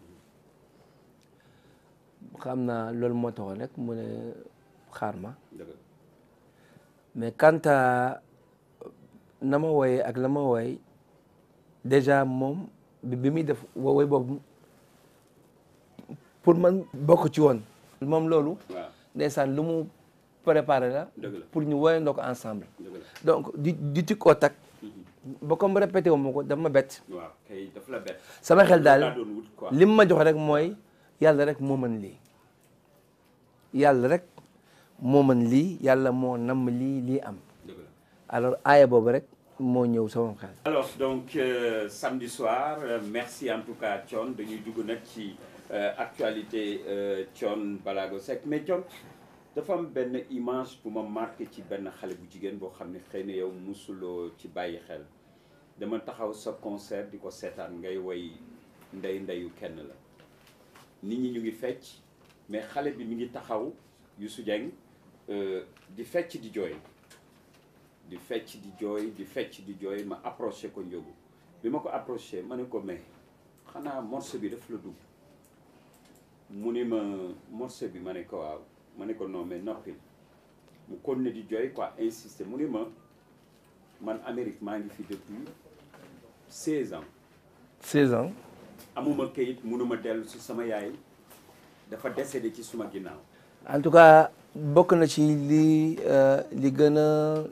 xam naa loolu moo taxoon rek mu ne xaar ma dëgg la mais quant à na ma wooyee ak la ma wooy déjà moom bi bi muy def woy boobu pour man bokk ci woon moom loolu waaw ndeysaan lu mu préparé la dëgg la pour ñu woyandoo ko ensemble dëgg la donc di di tikkoo tak ba comme répété wu ma ko dama ma bett waaw kay daf la bett sama xel laa daal doon wut quoi li mu ma jox rek mooy yàlla rek moo mën lii yàlla rek moo mën lii yàlla moo namm lii lii am dëgg la alors aaya boobu rek moo ñëw sama xel alors donc euh, samedi soir euh, merci en tout cas Thione dañuy dugg nag ci euh, actualité euh, Thione Ballago Seck mais Thione dafa am benn image bu ma marqué ci benn xale bu jigéen boo xam ne xëy na yow musuloo ci bàyyi xel dama taxaw sa concert di ko seetaan ngay woy ndey ndeyu kenn la nit ñi ñu ngi fecc mais xale bi mi ngi taxaw Youssou Dieng euh, di fecc di jooy di fecc di jooy di fecc di jooy ma approché ko njógu bi ma ko approché ma ne ko mais xanaa morceau bi daf la dugg mu ni ma morceau bi ma ne ko waaw ma ne ko non mais noppil mu continué di jooy quoi insister mu ni ma man Amérique maa ngi fi depuis 16 ans 16 ans amuma kayit mënuma dellu si sama yaay dafa décédé ci suma ginnaaw en tout cas bokk na ci li euh, li gën a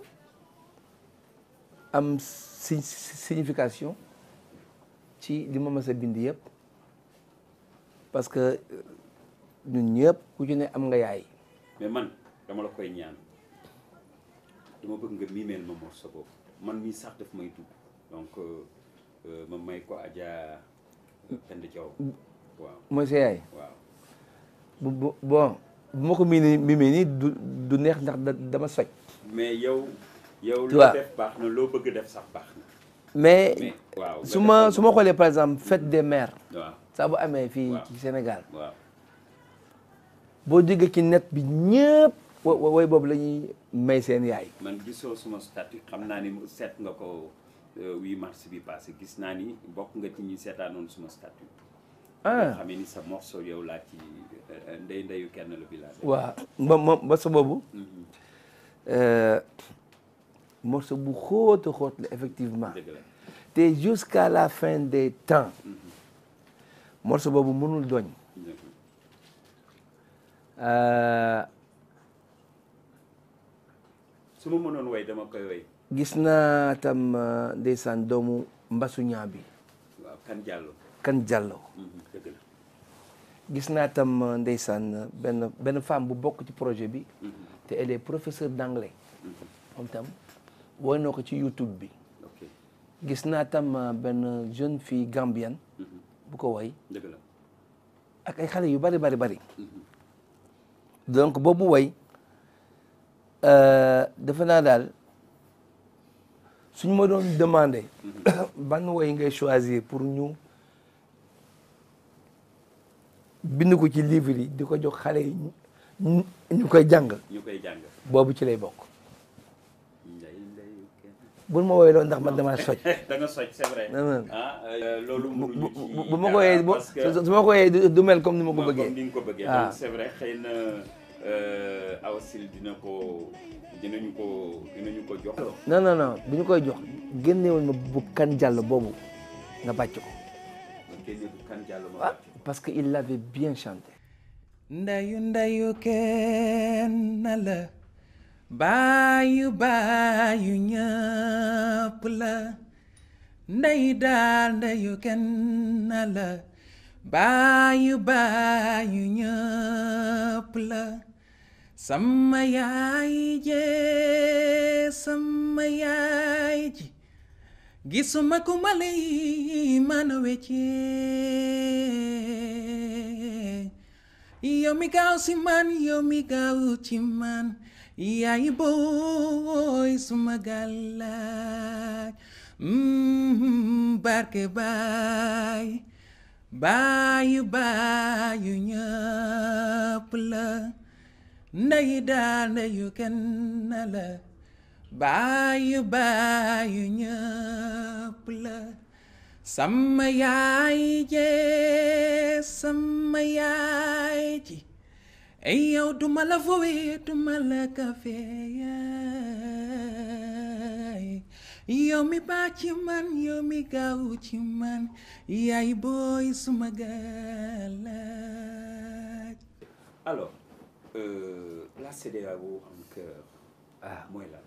am si signification ci li ma mës a bind yëpp parce que ñun ñëpp ku ci ne am nga yaay mais man dama la koy ñaan dama bëgg nga miimeel ma morceau boobu man mii sax daf may dugg donc euh, euh, ma may ko Adja Penda Diaw waaw mooy sa yaay waaw bu bu bon bu ma ko mii mimee nii du du neex ndax da- dama soj mais yow yow Tu loo vois. def baax na loo bëgg def sax baax na mais mais waaw nga su ma defal su ma xoolee par exemple fête des mères waaw saa bu amee fii Waaw. ci Sénégal waaw boo déggee ci net bi ñëpp wo- wo- woy boobu la ñuy may seen yaay man gisoo suma statut xam naa ni seet nga ko euh, 8 mars bi passé gis naa ni bokk nga ci ñi seetaanoon suma statut ah xam ni sa morceau yow laa ci euh, ndey ndeyu kenn la bi laa def. waaw ba ba ba sa boobu Mhm. euh, morceau bu xóot a xóot la effectivement dëgg la te jusqu'à la fin des temps morceau boobu mënul doñ dëgg la. Euh, su ma mënoon way dama koy way gis naa tam euh, ndeysaan doomu mbasuñaa bi waaw kan jàllo kan jàllo dëgg la gis naa tam euh, ndeysaan benn benn femme bu bokk ci projet bi te elle est professeure d'anglais moom tam woy na ko ci YouTube bi ok gis naa tam euh, benn jeune fille gambienne bu ko woy dëgg la ak ay xale yu bari bari bari donc boobu woy euh, defe naa daal suñ ma doon demandé ban woy ngay choisir pour ñu bind ko ci livre yi di ko jox xale yi ñu ñu koy jàng ñu koy jàng boobu ci lay bokk ndey ndeyu kenn bul ma woyloo ndax man damaa soj da nga soj c'est vrai. Non, non. ah euh, loolu bu mënuñu ci bu bu ma ko dara woyee bu parce que su ma ko woyee du- du mel comme ni ma ko comme bëggee ni nga ko bëggee. Ah. donc c'est vrai xëy na euh, Awa Syll dina ko dinañu ko dinañu ko jox. non non non bu ñu koy jox génnewul ma bu kan jàll boobu nga bàcc ko génne bu kan jàll ma ah parce que il l'avait bien chanté ndayu ndayu kenn la baayu baayu ñëpp la ndey daal ndayu kenn la baayu baayu ñëpp la sama yaay jee sama yaay ji gisuma ku ma lay mën a weccee yow mi gaaw si man yow mi gaaw ci man yaay booy suma gàllaaj Mm, barke baay baayu baayu ñëpp la ndey daal ndeyu kenn la baayu baayu ñëpp la sama yaay jee sama yaay ji ay yow duma la fowe duma la kafe yaay yow mi baax ci man yow mi gaaw ci man yaay booy suma galaaj alors euh, la CEDEAO en cœur. ah mooy lan.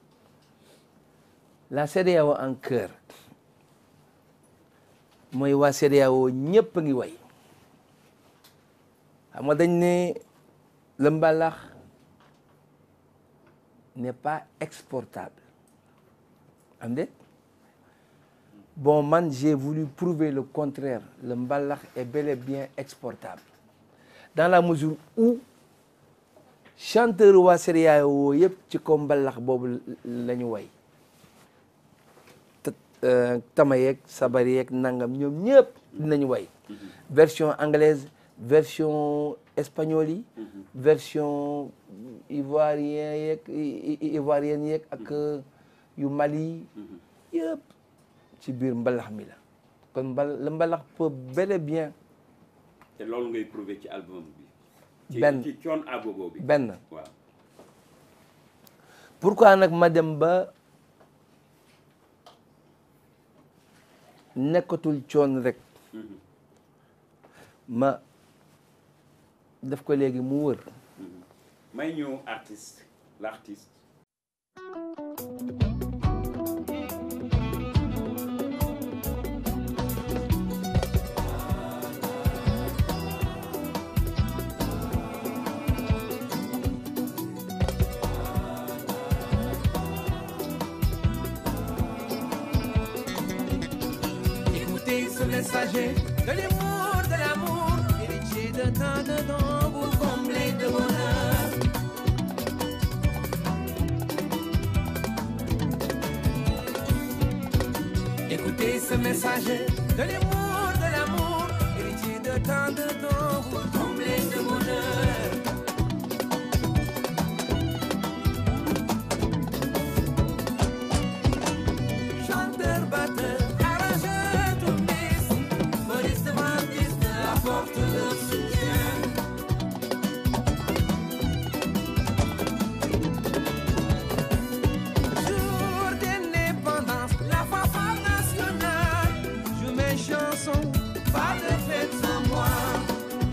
la CEDEAO en cœur mooy waa CEDEAO ñëpp a ngi way xam nga dañ ne le mbalax n'est pas exportable am déet bon man j'ai voulu prouver le contraire le mbalax est bel et bien exportable dans la mesure où chanteur waa CEDEAO yëpp ci ko mbalax boobu la ñu way tama yeeg sabar yeeg nangam ñoom ñëpp dinañu way version anglaise version espagnole yi version ivoirien yeeg ivoirienne yeeg ak yu Mali yëpp ci biir mbalax mi la kon mbal le mbalax peut bel et bien te loolu ngay prouver ci album bi. ci Benn. ci coon agogo bi. benn waaw. pourquoi nag ma dem ba nekkatul coon rek Mhm. ma def ko léegi mu wër Mhm. may ñu artiste l'artiste. Écoutez ce messager de l'amour, de l'amour, héritier de tant de dons, vous comblez de bonheur. Écoutez ce messager de l'amour, de l'amour, héritier de tant de dons, vous comblez de bonheur. Chanteur, batteur, arrangeur, tourniste, choriste, vendiste, apporte leur soutien. Jour d'indépendance, la fanfare nationale, je mes chansons, pas de fête sans moi.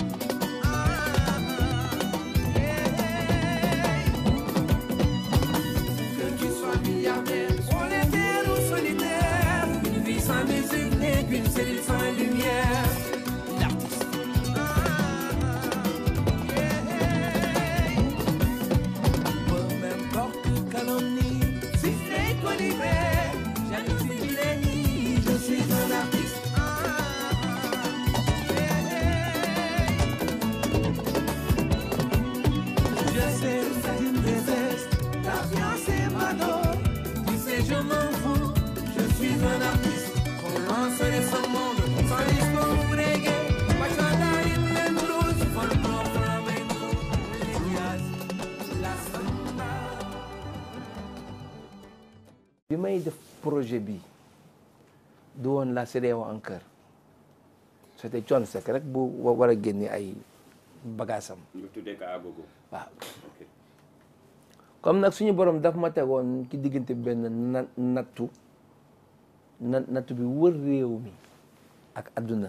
bi may def projet bi du woon la CEDEAO en cœur c'était Thione Seck rek bu wa- war a génne ay bagaasam nga tuddee ko agogo waaw ok comme nag suñu borom daf ma tegoon ci diggante benn na nattu na nattu bi wër réew mi ak adduna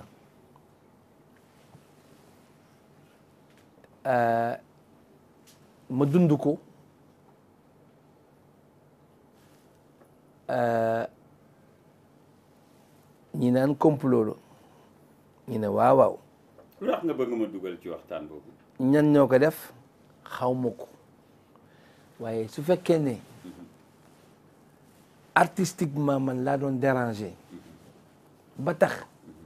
Euh, ma dund ko Euh, ñi naan complot la ñi ne waaw waaw lu tax nga bëgg ma dugal ci waxtaan boobu ñan ñoo ko def xaw ma ko waaye su fekkee ne artistiquement man laa doon déranger ba tax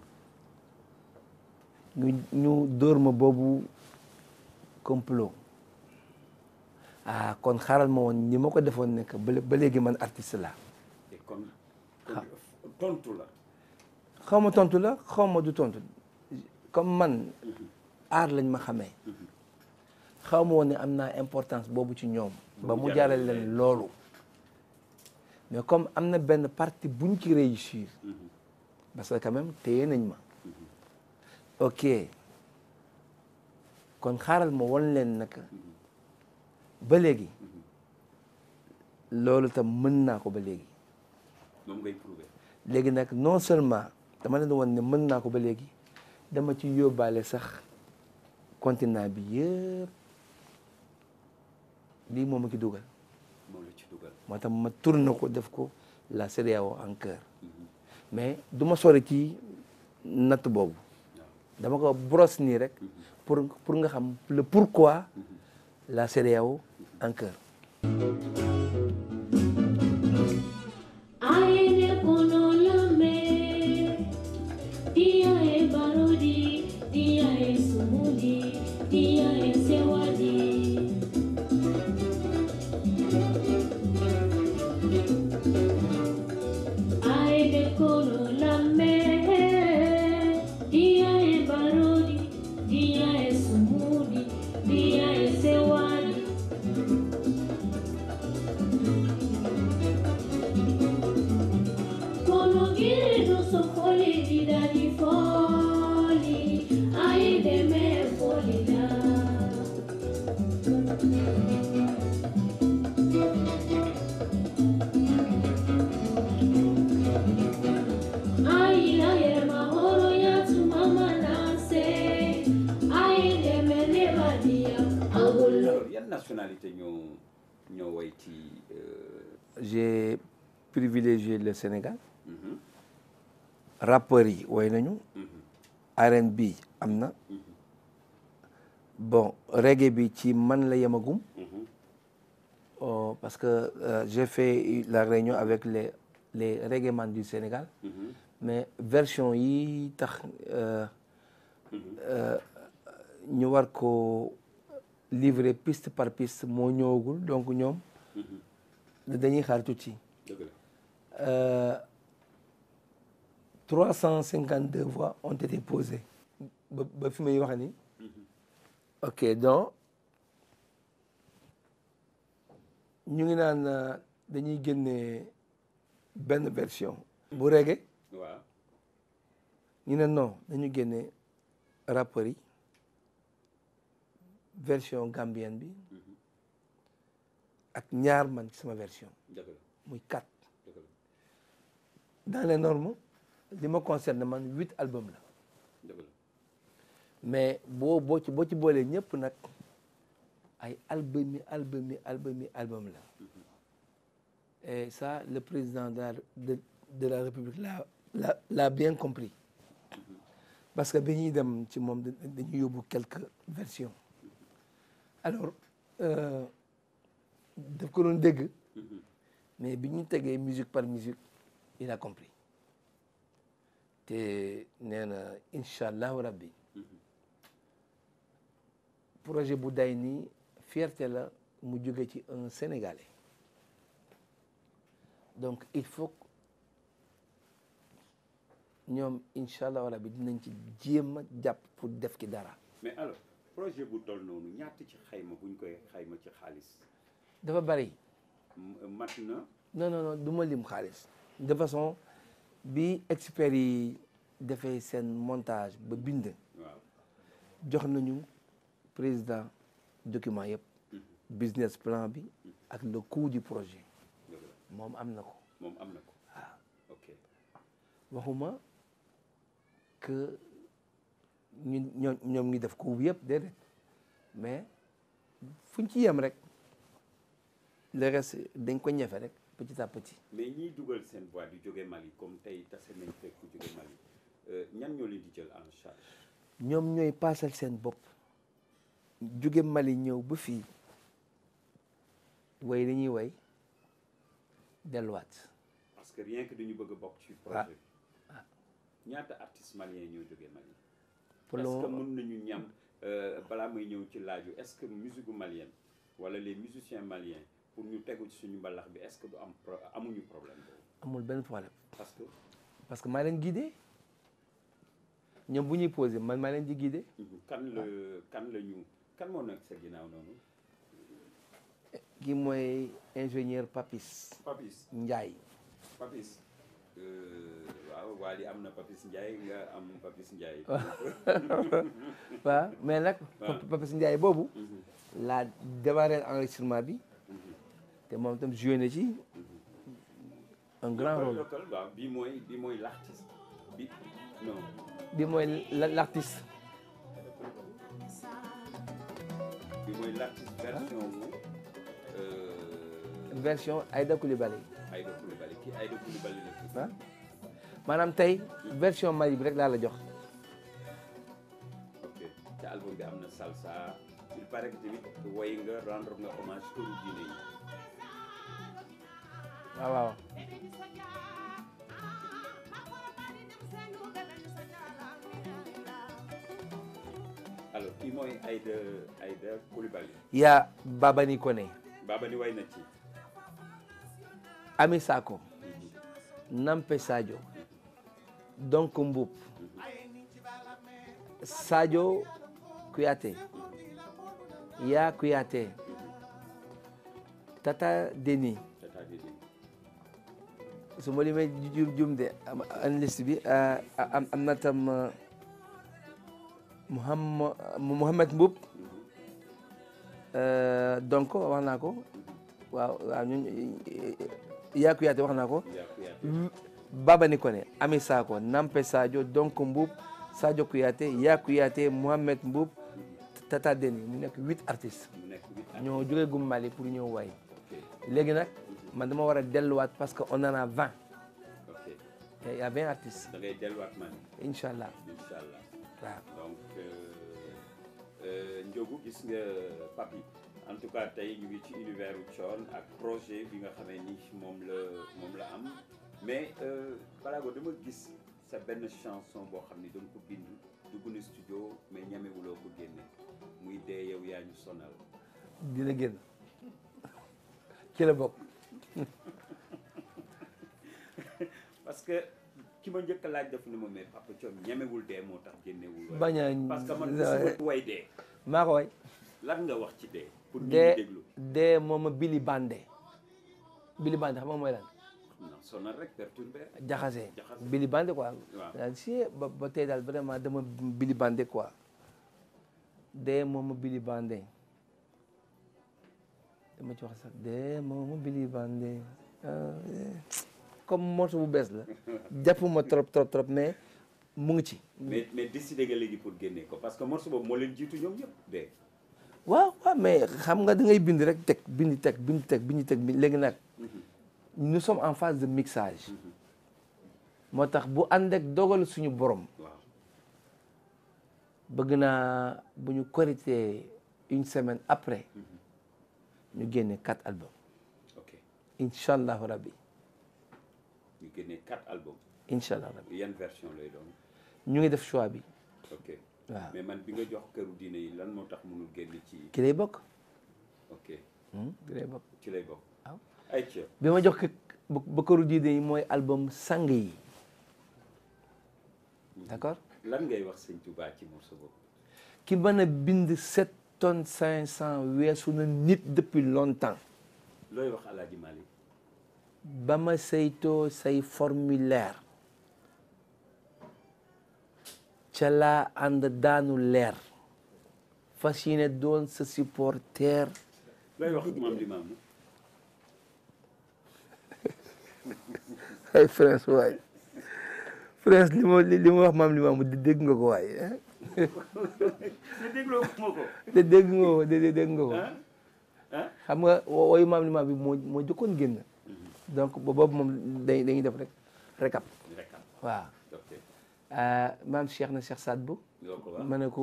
ñu ñu dóor ma boobu complot ah kon xaaral ma woon ni ma ko defoon nekk ba ba léegi man artiste la te kon kon tontu la xaw ma tontu la xaw ma du tontu comme man aar lañ ma xamee xaw ma woon ne am naa importance boobu ci ñoom ba mu jaral leen loolu mais comme am na benn partie buñ ci réussir parce que quand même téye nañ ma ok kon xaaral ma won leen naka ba léegi loolu tam mën naa ko ba léegi moom ngay prouver léegi nag non seulement dama leen woon ne mën naa ko ba léegi dama ci yóbbaale sax continent bi yëpp lii moom ma ki dugal moom la ci dugal moo tax ma tourné ko def ko la CEDEAO en cœur mais du ma sori ci natt boobu dama ko brosse nii rek pour pour nga xam le pourquoi la CEDEAO en cœur Aene kono lame, dia e barodi, dia e sumudi, dia e sewadi. Aene kono lame, dia e barodi, dia e sumudi, dia e sewadi. Kono giridu so foli di dadi foli, ai de me foli da. Ai la yere mahoro ya tu mama nase, ai de me ne badia, agullo. alors yan nationalité ñoo ñoo way ci euh, j'ai privilégié le Sénégal mhm, rappeurs yi woy nañu mhm, R&B am na bon reggae bi ci man la yemagum mhm. oh, parce que euh, j'ai fait la réunion avec les les reggaeman du Sénégal Mhm. mais version yi tax euh, euh, ñu war ko livrer piste par piste moo ñëwagul donc ñoom dañuy xaar tuuti dëgg la Euh, 352 voix ont été posées ba ba fi may wax ni ok donc ñu ngi naan euh, dañuy génne benn version bu reggae waaw ñu ne non dañu génne rappeurs yi version gambienne bi ak ñaar man ci sama version dëgg la muy quatre dëgg la dans les normes li ma concerne man huit albums la dëgg la mais boo boo ci boo ci boolee ñëpp nag ay album yi album yi album yi album la et ça le président de la de, de la république l'a l'a l'a bien compris parce que bi ñuy dem ci moom da- dañuy yóbbu quelques versions alors euh, daf ko doon dégg mais bi ñu tegee musique par musique il a compris te nee na incha allahu rabbi projet bu day nii fierté la mu jóge ci un sénégalais donc il faut que ñoom incha allahu rabbi dinañ ci jéem a jàpp pour def ki dara mais alors projet bu toll noonu ñaata ci xayma buñ koy xayma ci xaalis dafa bari M- mat na non non non du ma lim xaalis de façon bi experts yi defee seen montage ba bind waaw jox nañu président document yëpp business plan bi ak le coût du projet dëgg la moom am na ko moom am na ko ok waxuma que ñun ñoom ñoom ngi def coût bi yëpp déedéet mais fuñ ci yem rek le reste dañ ko ñefe rek petit à petit mais ñiy dugal seen voix di jóge Mali comme tey tase nañ fekk ku jóge Mali euh, ñan ñoo leen di jël en charge ñoom ñooy paasal seen bopp jóge Mali ñëw ba fii way li ñuy way delluwaat parce que rien que dañu bëgg a bokk ci projet bi ñaata artistes maliens ñoo jógee Mali pour le est-ce que moment mën nañu ñam euh, balaa may ñëw ci laaju est-ce que musique malienne wala les musiciens maliens pour ñu tegu ci suñu mbalax bi est-ce que du am pro- amuñu problème boobu amul benn problème parce que parce que maa leen guidé ñoom bu ñuy posé man maa leen di guidé mhm, kan la kan la ñu kan moo nekk sa ginnaaw noonu kii mooy ingénieur Papis Papis Ndiaye Papis euh, waaw Wally am na Papis Ndiaye nga am Papis Ndiaye waaw mais nag waaw. Papis Ndiaye boobu Mhm, laa démarré enregistrement bi mhm. te moom itam joué na ci un grand rôle local waaw bii mooy bii mooy l'artiste bi non bi mooy la- l'artiste bi mooy l'artiste version wu euh, version Aïda Coulibaly Aïda Coulibaly kii Aïda Coulibaly la tudd. ah maanaam tey version Mali bi rek laa la jox ok te album bi am na salsa il paraît que tamit woy nga rendre nga hommage këru diine yi waaw waaw alors kii mooy Aïda Aïda Coulibaly yaa Babani Koné Baba ni way na ci Ami Sako Nampe Sadio donc Mboup Sadio Kouyaté yaa Kouyaté Tata Deni Tata Didi su ma limee jum jum de am an liste bi ah, am am na tam ah, Mouham Mouhamed Mboup euh, donc wax naa ko waaw waaw ñun yaa Kouyaté wax naa ko yaa Kouyaté Baba Nikone Ami Sako Nampe Sadio donc Mboup Sadio Kouyaté yaa Kouyaté Mouhamed Mboup Tata Deni mu nekk huit artistes mu nekk huit ans ñoo jógee gum Mali pour ñëw way ok léegi nag man dama war a delluwaat parce que on en a vingt ok il y a vingt artistes da ngay delluwaat man incha allah incha allah waaw donc euh, euh, Ndiogou gis nga papi en tout cas tey ñu ngi ci univers u Thione ak projet bi nga xamee ni moom la moom la am mais euh, Balago dama gis sa benn chanson boo xam ni danga ko bind dugg na studio mais ñamewuloo ko génne muy dee yow yaa ñu sonal dina génn ci la bokk parce que ki ma njëkk a laaj def ni ma mais Papa Thione ñamewul dee moo tax génnewul way. bañ a parce que man gisuma way dee maa ko way lan nga wax ci dee pour ñu dee déglu dee mooma Billy Bandé Billy Bandé xam nga mooy lan non sonal rek perturbé jaxase Jaxase. Billy Bandé quoi Waaw. daal si ba ba tey daal vraiment dama Billy Bandé quoi dee mooma Billy Bandé dama ci wax sax dee mooma Billy Bandé ah, eh. comme morceau bu bees la jàppuma trop trop trop mais mu ngi ci mais mais décidé nga léegi pour génne ko parce que morceau boobu moo leen jiitu ñoom ñëpp de waaw waaw mais xam nga da ngay bind rek teg bind teg bind teg bind teg bi léegi nag nous sommes en phase de mixage moo tax bu ànd ak dogal suñu borom waaw bëgg naa bu ñu korité une semaine après ñu génne quatre albums ok incha allahu rabbi ñu génne quatre albums incha allah rabbi yan version lay doon ñu ngi def choix bi ok waaw mais man bi nga jox këru diine yi lan moo tax mënul génn ci ki lay bokk ok Hmm, ki lay bokk ci lay bokk waaw ay ca bi ma jox ko ba ba këru diine yi mooy album sang yi d'accord lan ngay wax sëñ Touba ci morceau boobu ki mën a bind sept tonnes cinq cent weesu na nit depuis longtemps looy wax Alaaji Malick ba ma saytoo say formulaire ca laa ànd daanu leer fas yéene doon sa supporter lay wax maam li maam ay France waay France li ma li ma wax maam li maam dégg nga ko waay ne dégloo ma ko de dégg nga ko de dégg nga ko ah ah xam nga wo- woyu maam li maam bi moo moo jëkkoon génn donc ba boobu moom dañ dañuy def rek rekap rek am waaw ok maam Cheikh na Cheikh Saad Bou yoo ko wax ma ne ko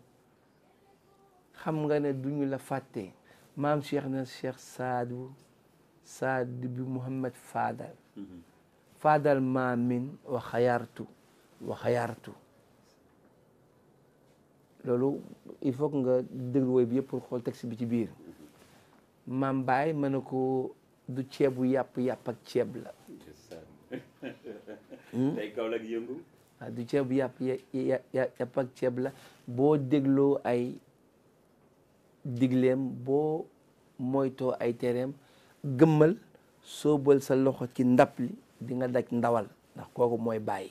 xam nga ne duñu la fàtte maam Cheikh na Cheikh Saad Bou Saad bi Mouhamed Fadal Fadal maamin wa xayaartu wa xayaartu loolu il faut que nga déglu woy bi yëpp pour xool texte bi ci biir maam Baye ma ne ko du ceebu yàpp yàpp ak ceeb la tey kaw la yëngu waaw du ceebu yàpp ya- ya- ya- yàpp ak ceeb la boo dégloo ay digleem boo moytoo ay tereem gëmmal soobal sa loxo ci ndab li di nga daj ndawal ndax kooku mooy bàyyi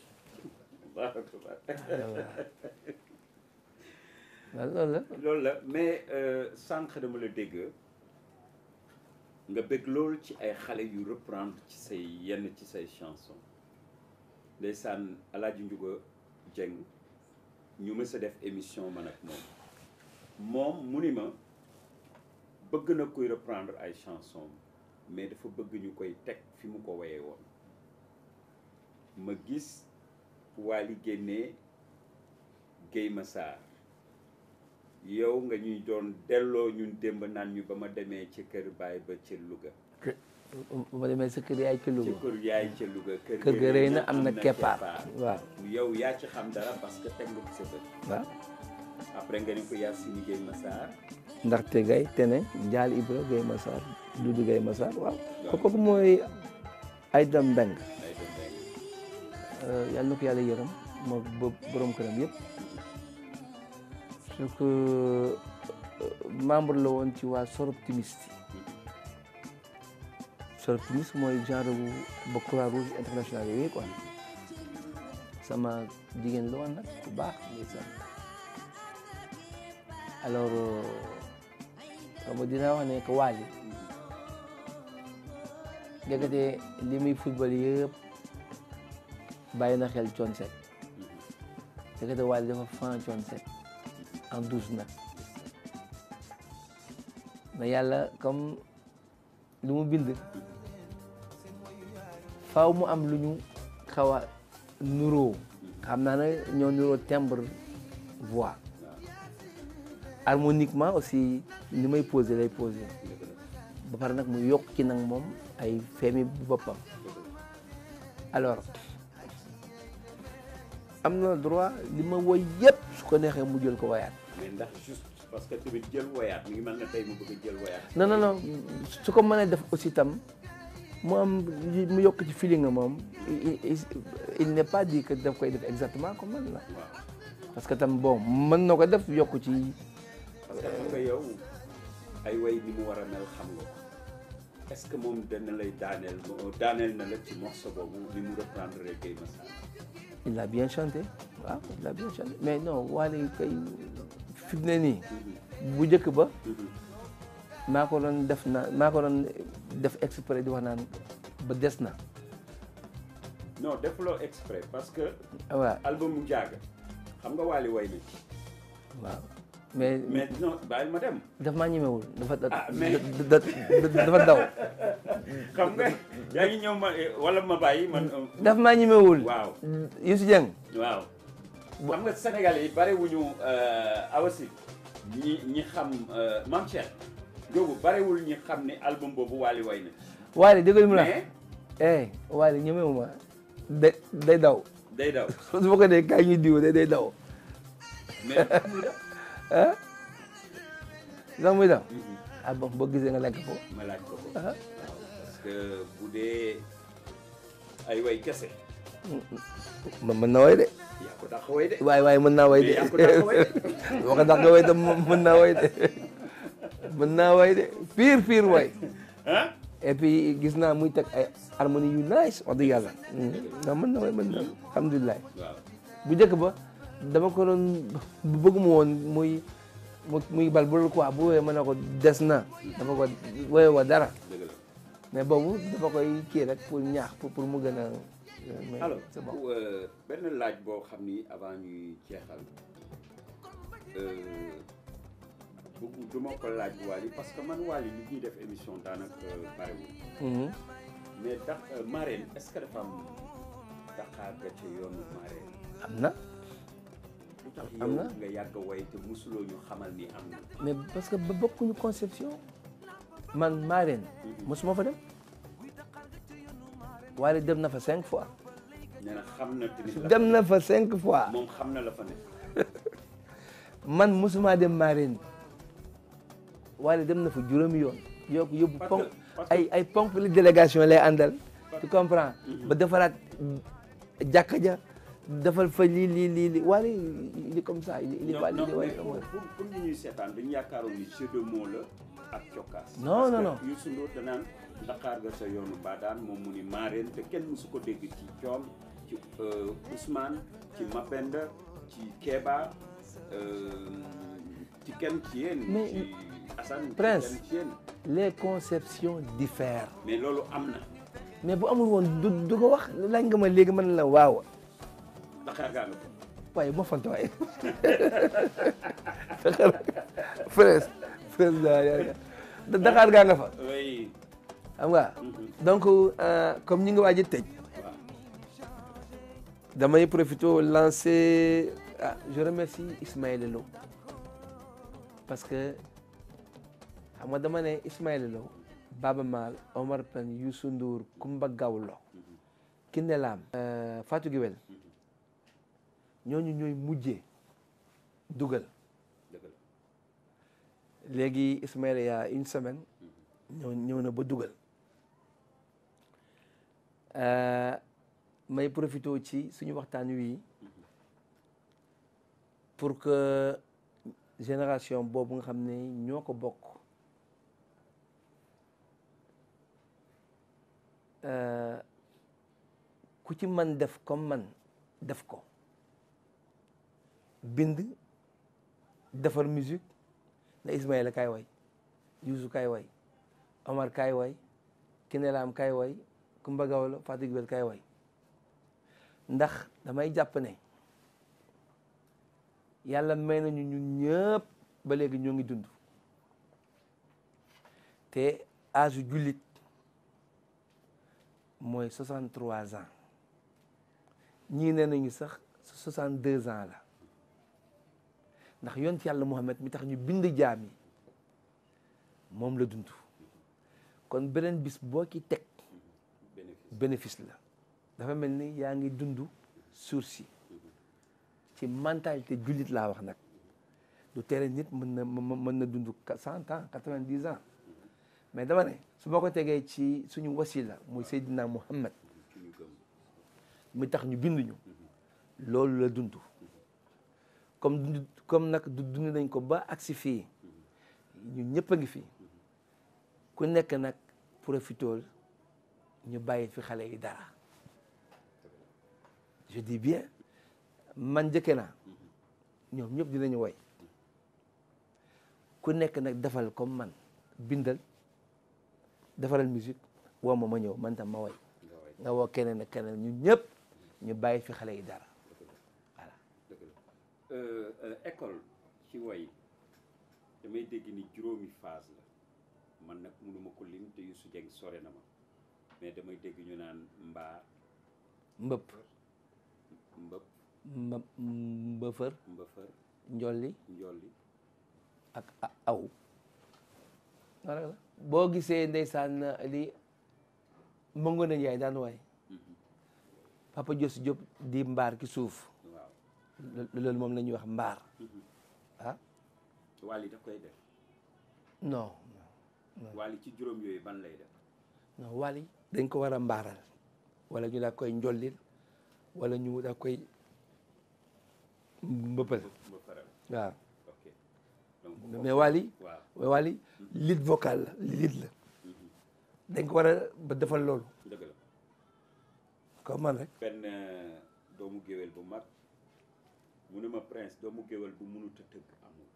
waaw loolu la loolu la mais euh, sànq dama la dégg nga bëgg loolu ci ay xale yu reprendre ci say yenn ci say chanson ndeysaan Alaaji Njuga Jeng ñu mës a def émission man ak moom moom mu ni ma bëgg na koy reprendre ay chanson mais dafa bëgg ñu koy teg fi mu ko woyee woon ma gis Wally génnee Guèye Massar yow nga ñuy doon delloo ñun démb naan ñu ba ma demee ci kër baay ba ca Louga bu ma demee sa kër yaay ci ci Louga kër yaay ca Louga kër kër ga rëy na am na keppaar waaw yow yaa ci xam dara parce que teg nga ko sa bët waaw après nga ni ko Yacine Guèye Massar ndaxte gay tene Njaal Ibra Guèye Massar Dudu Guèye Massar waaw kooku mooy Aïda Mbeng ay doon rek yàlla na ko yàlla yërëm moo bo- borom këram yëpp parce que membre la woon ci waa Soroptimiste Soroptimiste mooy genre bu ba Croix Rouge international yooyu quoi sama jigéen la woon nag bu baax ndeysaan alors xam nga dinaa wax ne que Wally ndekete li muy football yëpp bàyyi na xel Thione Seck ndekete Wally dafa fan Thione Seck en douce nag mais yàlla comme lu mu bind faaw mu am lu ñu xaw a nuroo xam naa ne ñoo nuroo timbre voix harmoniquement aussi ni may posé lay posé ba pare nag mu yokk ci nag moom ay femi bu boppam alors am na droit li ma woy yëpp su ko neexee mu jël ko woyaat mais ndax juste parce que tamit jël woyaat mi ngi mel ne tey mu bëgg a jël woyaat non non non su ko mënee def aussi tam mu am mu yokk ci feeling nga moom il- il- il n'est pas dit que daf koy def exactement comme man la waaw parce que tam bon mën na ko def yokk ci parce que xam nga yow ay way ni mu war a mel xam nga ko est-ce que moom dana lay daaneel daaneel na la ci morceau boobu ni mu reprendre Guèye Massar il a bien chanté waaw il a bien chanté mais non Wally kay fi mu ne nii bu njëkk ba maa ko doon def na maa ko doon def exprès di wax naan ba des na non defuloo exprès parce que waaw album mu jàgg xam nga Wally way na ci waaw mais mais non bàyyil ma dem daf maa ñemewul dafa Ah, mais- da- da- dafa daw xam nga yaa ngi ñëw ma wala ma bàyyi man daf maa ñemewul waaw Youssou Dieng waaw xam nga Sénégal yi bare wuñu awasi ñi ñi xam Mame Cheikh Ndiogou barewul ñi xam ne album boobu Wally way na Wally déggal mu la mais eh Wally ñemewu ma da day daw day daw su ma ko dee kaay ñuy diw day day daw mais muy daw ah sax muy daw ah bon boo gisee nga lekk ko ma laaj ko ko ah waaw parce que bu dee ay way kese man mën na way de yaa ko dàq way de waaye waaye mën naa way de mais yaa ko dàq way de boo ko dàq way de mën naa way de mën naa way de pire pire way ah et puis gis naa muy teg ay harmonie yu nice wax dëgg yàlla non mën na mën na alhamdulilah waaw bu njëkk ba dama ko doon bëgg mu woon muy mu muy bal bu quoi bu woowee ma ne ko des na dafa ko woowee wa dara dëgg la mais boobu dafa koy kii rek pour ñaax pour pour mu gën a mais alors c'est bon euh, benn laaj boo xam ni avant ñuy jeexal euh, bëgg du ma ko laaj Wally parce que man Wally li ñuy def émission daanaka bariwul Mhm. mais dax marraine est-ce que dafa am Dakar ga ca yoonu marraine am na lu tax Am yow na. nga yàgg a way te musuloo ñu xamal ni am na mais parce que ba bokkuñu conception man Marène mosuma fa dem waaye dem na fa cinq fois nee na xam na tamit la dem na fa cinq fois moom xam na la fa ne man mosuma dem Marène waaye dem na fa juróomi yoon yokk yóbbu Parce ponk que- parce que- ay ay ponk li délégation lay àndal tu comprends ba defaraat jàkka ja defal fa lii lii lii lii waaye il est comme ça il est il est non pas il non est mais waaye pour pour pour ñu ñuy seetaan dañu yaakaaroon ni jeu de mots la ak cokkaas Non, non, non. parce que Youssou Ndour danaan Dakar ga sa yoonu baadaan moom mu ni marraine te kenn musu ko dégg ci coom ci euh, Ousmane ci Mapenda ci Kéba euh, ci kenn ci yéen Mais- ci Assane ci Prince. kenn ci yéen les conceptions diffèrent mais loolu am na mais bu amul woon du du ko wax laaj nga ma léegi mën la waaw Dakar gaa nga fa waaye moo fanta waaye Frère Frère Dakar gaa nga fa oui xam nga donc euh, comme ñi nga waaj a tëj waaw damay profité lancer ah je remercie Ismaël Lo parce que xam nga dama ne Ismaël Lo Baba Maal Omar Pène Youssou Ndour Kumba Gawlo Kiné Lam euh, Fatou Guewel ñooñu ñooy mujjee dugal dëgg la léegi Ismaël y a une semaine ñëw ñëw na ba dugal Euh, may profité ci suñu waxtaan wi pour que génération boobu nga xam ne ñoo ko bokk euh, ku ci man def comme man def ko bind defar musique na Ismaïla kaay way Youssou kaay way Omar kaay way Kiné Lam kaay way Kumba Gawlo Fatou Guewel kaay way ndax damay jàpp ne yàlla may nañu ñun ñëpp ba léegi ñoo ngi dund te âge jullit mooy 63 ans ñii nee nañu sax 62 ans la ndax yont yàlla Muhammad mi tax ñu bind jaam yi moom la dund kon beneen bis boo ci teg bénéfice bénéfice la dafa mel ni yaa ngi dund suur si ci mentalité jullit laa wax nag du tere nit mën na mën na dund cent ans quatre-vingt-dix ans mais dama ne su ma ko tegee ci suñu wasila muy Seydina Muhammad ci ñu gëm mi tax ñu bind ñu loolu la dund comme dund comme nag du dund nañ ko ba agsi fii ñun ñëpp a ngi fi ku nekk nag profitool ñu bàyyi fi xale yi dara je dis bien man njëkke naa ñoom ñëpp dinañu woy ku nekk nag defal comme man bindal defaral musique woo ma ma ñëw man tam ma woy nga way nga woo keneen ak keneen ñun ñëpp ñu bàyyi fi xale yi dara voilà dëgg la Euh, euh, école ci way damay dégg ni juróomi phase la man nag mënuma ko lim te Youssou Dieng sore na ma mais damay dégg ñu naan mbaa mbëpp mbëpp mba mbëfër mbëfër njolli njolli ak a- aw loolu rek la boo gisee ndeysaan li mëngoon na Njaay daan waay Papa Jos Diop di mbaar ki suuf waaw lo- loolu moom la ñuy wax mbaar ah Wally daf koy def non Wally ci juróom yooyu ban lay def non wali dañ ko war a mbaaral wala ñu daa koy njollil wala ñu daa koy mbëppal mbëfëral waaw ok donc mais wali waaw mais wali lead vocal la lead la dañ ko war a ba defal loolu dëgg la comme man rek benn euh, doomu géwél bu mag mu ne ma prince doomu géwél bu mënut a tëgg amul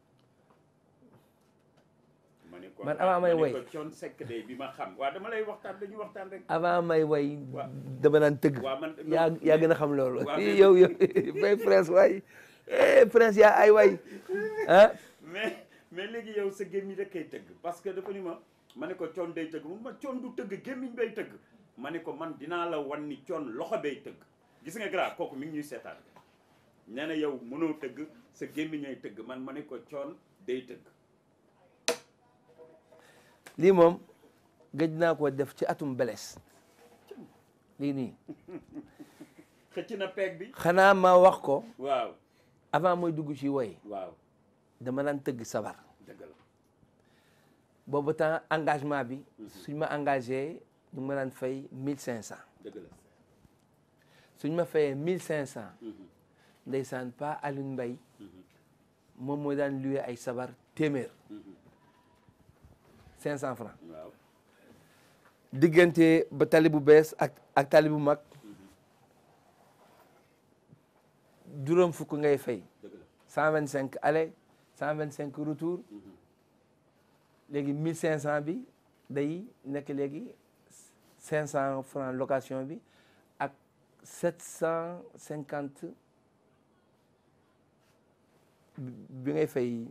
ma ne ko Man avant may ma ne woy. ko Thione Seck de bi ma xam waaw dama lay waxtaan dañuy waxtaan rek avant may way Waaw. dama daan tëgg waaw man yaa yaa gën a xam loolu Waaw, mais- yow yow bay prince waay eh prince yaa ay way ah mais mais léegi yow sa gémmiñ rek kay tëgg parce que dafa ni ma ma ne ko Thione day tëgg mun ma Thione du tëgg gémmiñ bay tëgg ma ne ko man dinaa la wan ni Thione loxo bay tëgg gis nga grand kooku mi ngi ñuy seetaan nee na yow mënoo tëgg sa gémmiñay tëgg man ma ne ko Thione day tëgg lii moom gëj naa ko def ci atum beles lii nii xëcc na peeg bi xanaa ma wax ko waaw avant mooy dugg ci woy waaw dama daan tëgg sabar dëgg la boobu temps engagement bi suñ ma engagé ñu ngi ma daan fay mille cinq cent dëgg la suñ ma fayee mille cinq cent ndeysaan pa Alioune Mbaye moom mooy daan luwe ay sabar téeméer cinq cent francs waaw diggante ba tali bu bees ak ak tali bu mag juróom fukk ngay fay dëgg la cent vingt cinq aller cent vingt cinq retour léegi mille cinq cent bi day nekk léegi cinq cent francs location bi ak sept cent cinquante bi ngay fay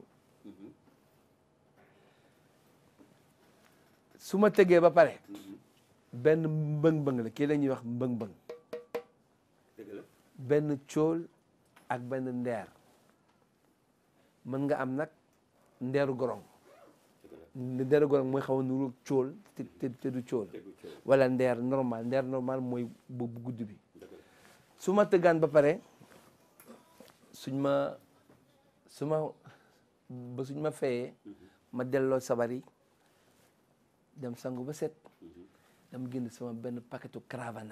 su ma tegee ba pare benn mbëng-mbëng la kii la ñuy wax mbëng-mbëng dëgg la benn cóol ak benn ndeer mën nga am nag ndeeru gorong ndeeru gorong mooy xaw a nuru cóol te te te du cóol dëggu coow wala ndeer normal ndeer normal mooy bu bu gudd bi dëgg la su ma tëggaan ba pare suñ ma su ma ba suñ ma fayee ma delloo sabar yi dem sangu ba set dama génn sama benn paquetu Cravana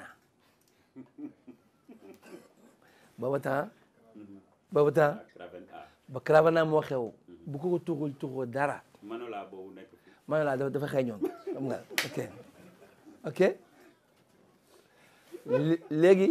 booba temps booba temps ak Raven A ba Cravana moo xew bu ko ko tuxul tuxoo dara Manola boobu nekk fi ma ne laa dafa dafa xeeñoon xam nga ok ok Lé- léegi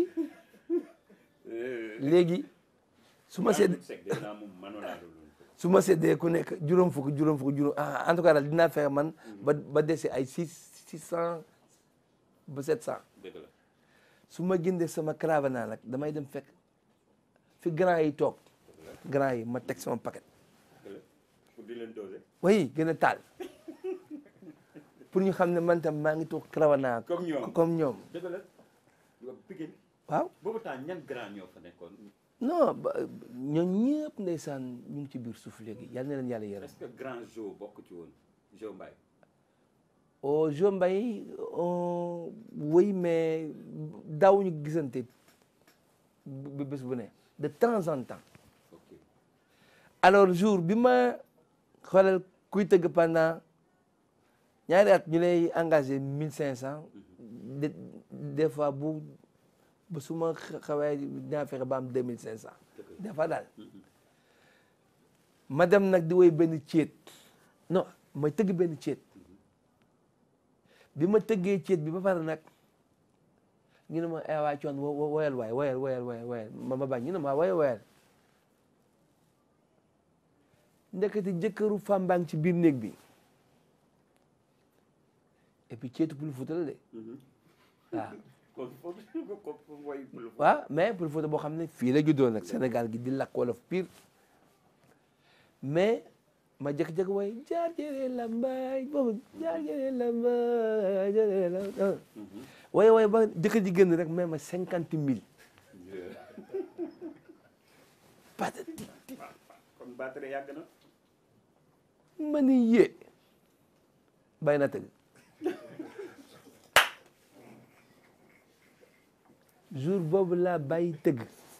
léegi su ma sedd Sek de naa moom Manola la loolu su ma seddee ku nekk juróom fukk juróom fukk juróom ah en tout cas daal dinaa fexe man ba ba dese ay six six cent ba sept cent dëgg la su ma gindee sama Cravana nag damay dem fekk fi grand yi toog grand yi ma teg sama paquet dëgg la pour di leen doser oui gën a taal pour ñu xam ne man tam maa ngi toog Cravana Comme ñoom. comme ñoom dëgg la yow Pikine waaw boobu temps ñan grand ñoo fa nekkoon non ba ñoom ñëpp ndeysaan ñu ngi ci biir suuf léegi yal na leen yàlla yërëm est-ce que grand Jo bokk ci woon Jo Mbaye au Jo Mbaye on oui mais daawuñu gisante bu bés bu ne de temps en temps ok alors jour bi ma xoolal kuy tëgg pendant ñaari at ñu lay engagé mille cinq cent de des fois bu ba su ma xawee dinaa fexe ba am deux mille cinq cent des fois daal ma dem nag di woy benn céet non may tëgg benn céet bi ma tëggee céet bi ba pare nag ñu ne ma ay waay coon wo- wo- woyal waay woyal woyal woyal woyal ma ma bañ ñu ne ma woyal woyal ndekete jëkkëru femme baa ngi ci biir néeg bi et puis ceetu Pël Fuuta la de waaw kon foofu ko ko woy bul waaw mais Pël Fuuta boo xam ne fii la juddoo nag Sénégal gi di lakk wolof pire mais ma jékki-jékki woy jaar jëre lambaay boobu jaar jëre lambaay jëre lambaay woy woy ba jëkkër ji génn rek mais ma cinquante mille patati kon batterie yàgg na ma ni yee bàyyi naa tëgg jour boobu laa bàyyi tëgg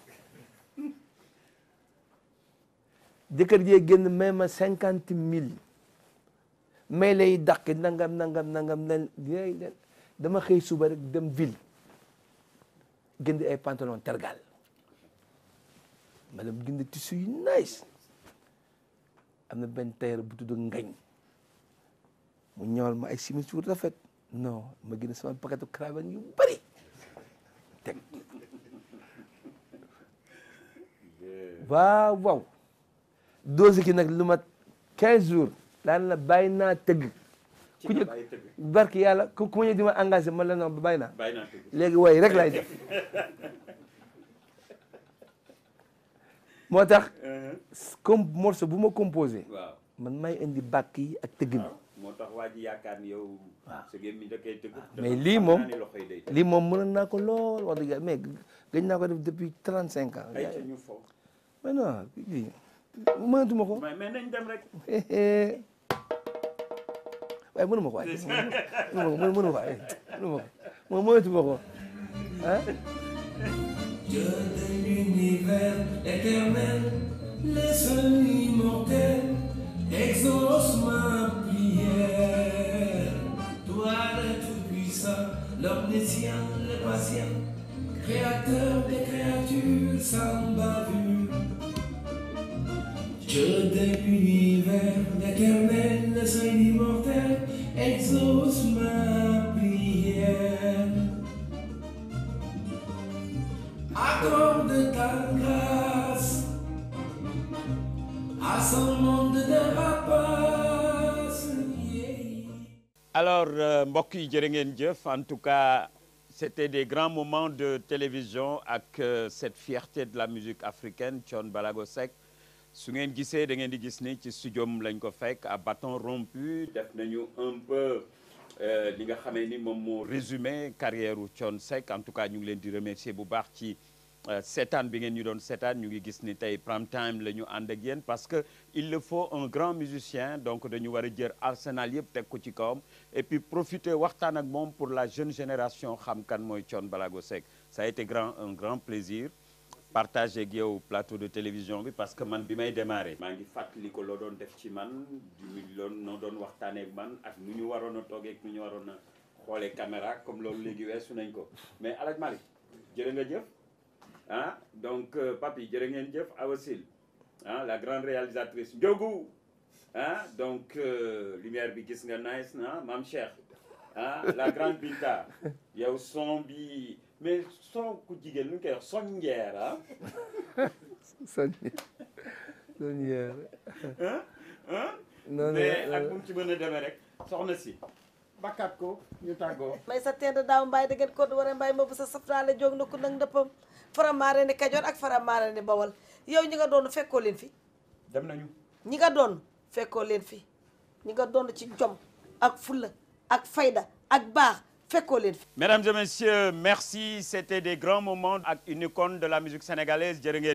jëkkër jee génn may ma cinquante mille may lay dàq nangam nangam nangam na dama xëy suba rek dem ville jënd ay pantalon tergal ma dem jënd tissu yu nice am na benn tailleur bu tudd ngañ mu ñëwal ma ay simis yu rafet non ma gën sama paquetu cravate yu bëri teg waaw waaw dose ki nag lu mat 15 jours daan la bàyyi naa tëgg ku ñu barki yàlla ku ku ma ñëw di ma engagé man la non bàyyi naa bàyyi naa tëgg léegi way rek lay def moo tax comme morceau bu ma composé waaw man may indi bàkk yi ak tëgg mi moo tax waa ji yaakaar ni yow sa gémmiñ da koy tëgg mais lii moom xam naa ni loxo yi day tëgg. lii moom mënoon naa ko lool wax dëgg yàlla mais gëj naa ko def depuis 35 ans ay ca ñu fo mais non lii mënatuma ko mais mais nañ dem rek waaye mënuma ko waaye mënuma ko mënuma ko waaye mënuma ko moom mënatuma ko ah Dieu de l'univers éternel, le seul immortel, exauce ma prière. Toi le tout-puissant, l'omniscient, le patient, créateur des créatures sans bavure. Dieu de l'univers éternel, le seul immortel, exauce ma prière. Accorde ta grâce à son monde de rapaces. Yeah. alors euh, mbokk yi jërë ngeen jëf en tout cas c'était des grands moments de télévision ak euh, cette fierté de la musique africaine Thione Balago Seck su ngeen gisee da ngeen di gis ni ci studiom lañ ko fekk à bâton rompu def nañu un peu euh, li nga xamee ni moom moo résumé carrière u Thione Seck en tout cas ñu ngi leen di remercier bu baax ci euh, seetaan bi ngeen ñu doon seetaan ñu ngi gis ni tey prime time la ñu ànd ak yéen parce que il le faut un grand musicien donc dañu war a jël arsenal yëpp teg ko ci kawam et puis profiter waxtaan ak moom pour la jeune génération xam kan mooy Thione Balago Seck ça a été grand un grand plaisir partager ak yow plateau de télévision bi parce que man bi may démarrer maa ngi fàttali ko loo doon def ci man du loon noo doon waxtaanee ak man ak nu ñu waroon a toogee ak nu ñu waroon a xoolee caméra comme loolu léegi weesu nañ ko mais Alaj Malick jërë nga jëf ah donc euh, papi jërë ngeen jëf Awasil ah la grande réalisatrice Ndiogu ah donc euh, lumière bi gis nga nice na Mam Cheikh ah la grande Binta yow son bi mais son ku jigéen lu ñu koy wax son njeer ah soñ soñ yeer ah ah non mais ak non bu mu ci mën a demee rek soxna si bakkaat ko ñu tàggoo may sa tedd daaw mbaay dëggen ko du war a mbaay ma bu sa saftaale jóg na ko nag ndëppam faramaare ni kajoor ak faramaare ni bawal yow ñi nga doon fekkoo leen fi dem nañu ñi nga doon fekkoo leen fi ñi nga doon ci jom ak fulla ak fayda ak baax fekkoo leen fi Mesdames et messieurs, merci. C'était des grands moments avec une icône de la musique sénégalaise. Jërë ngeen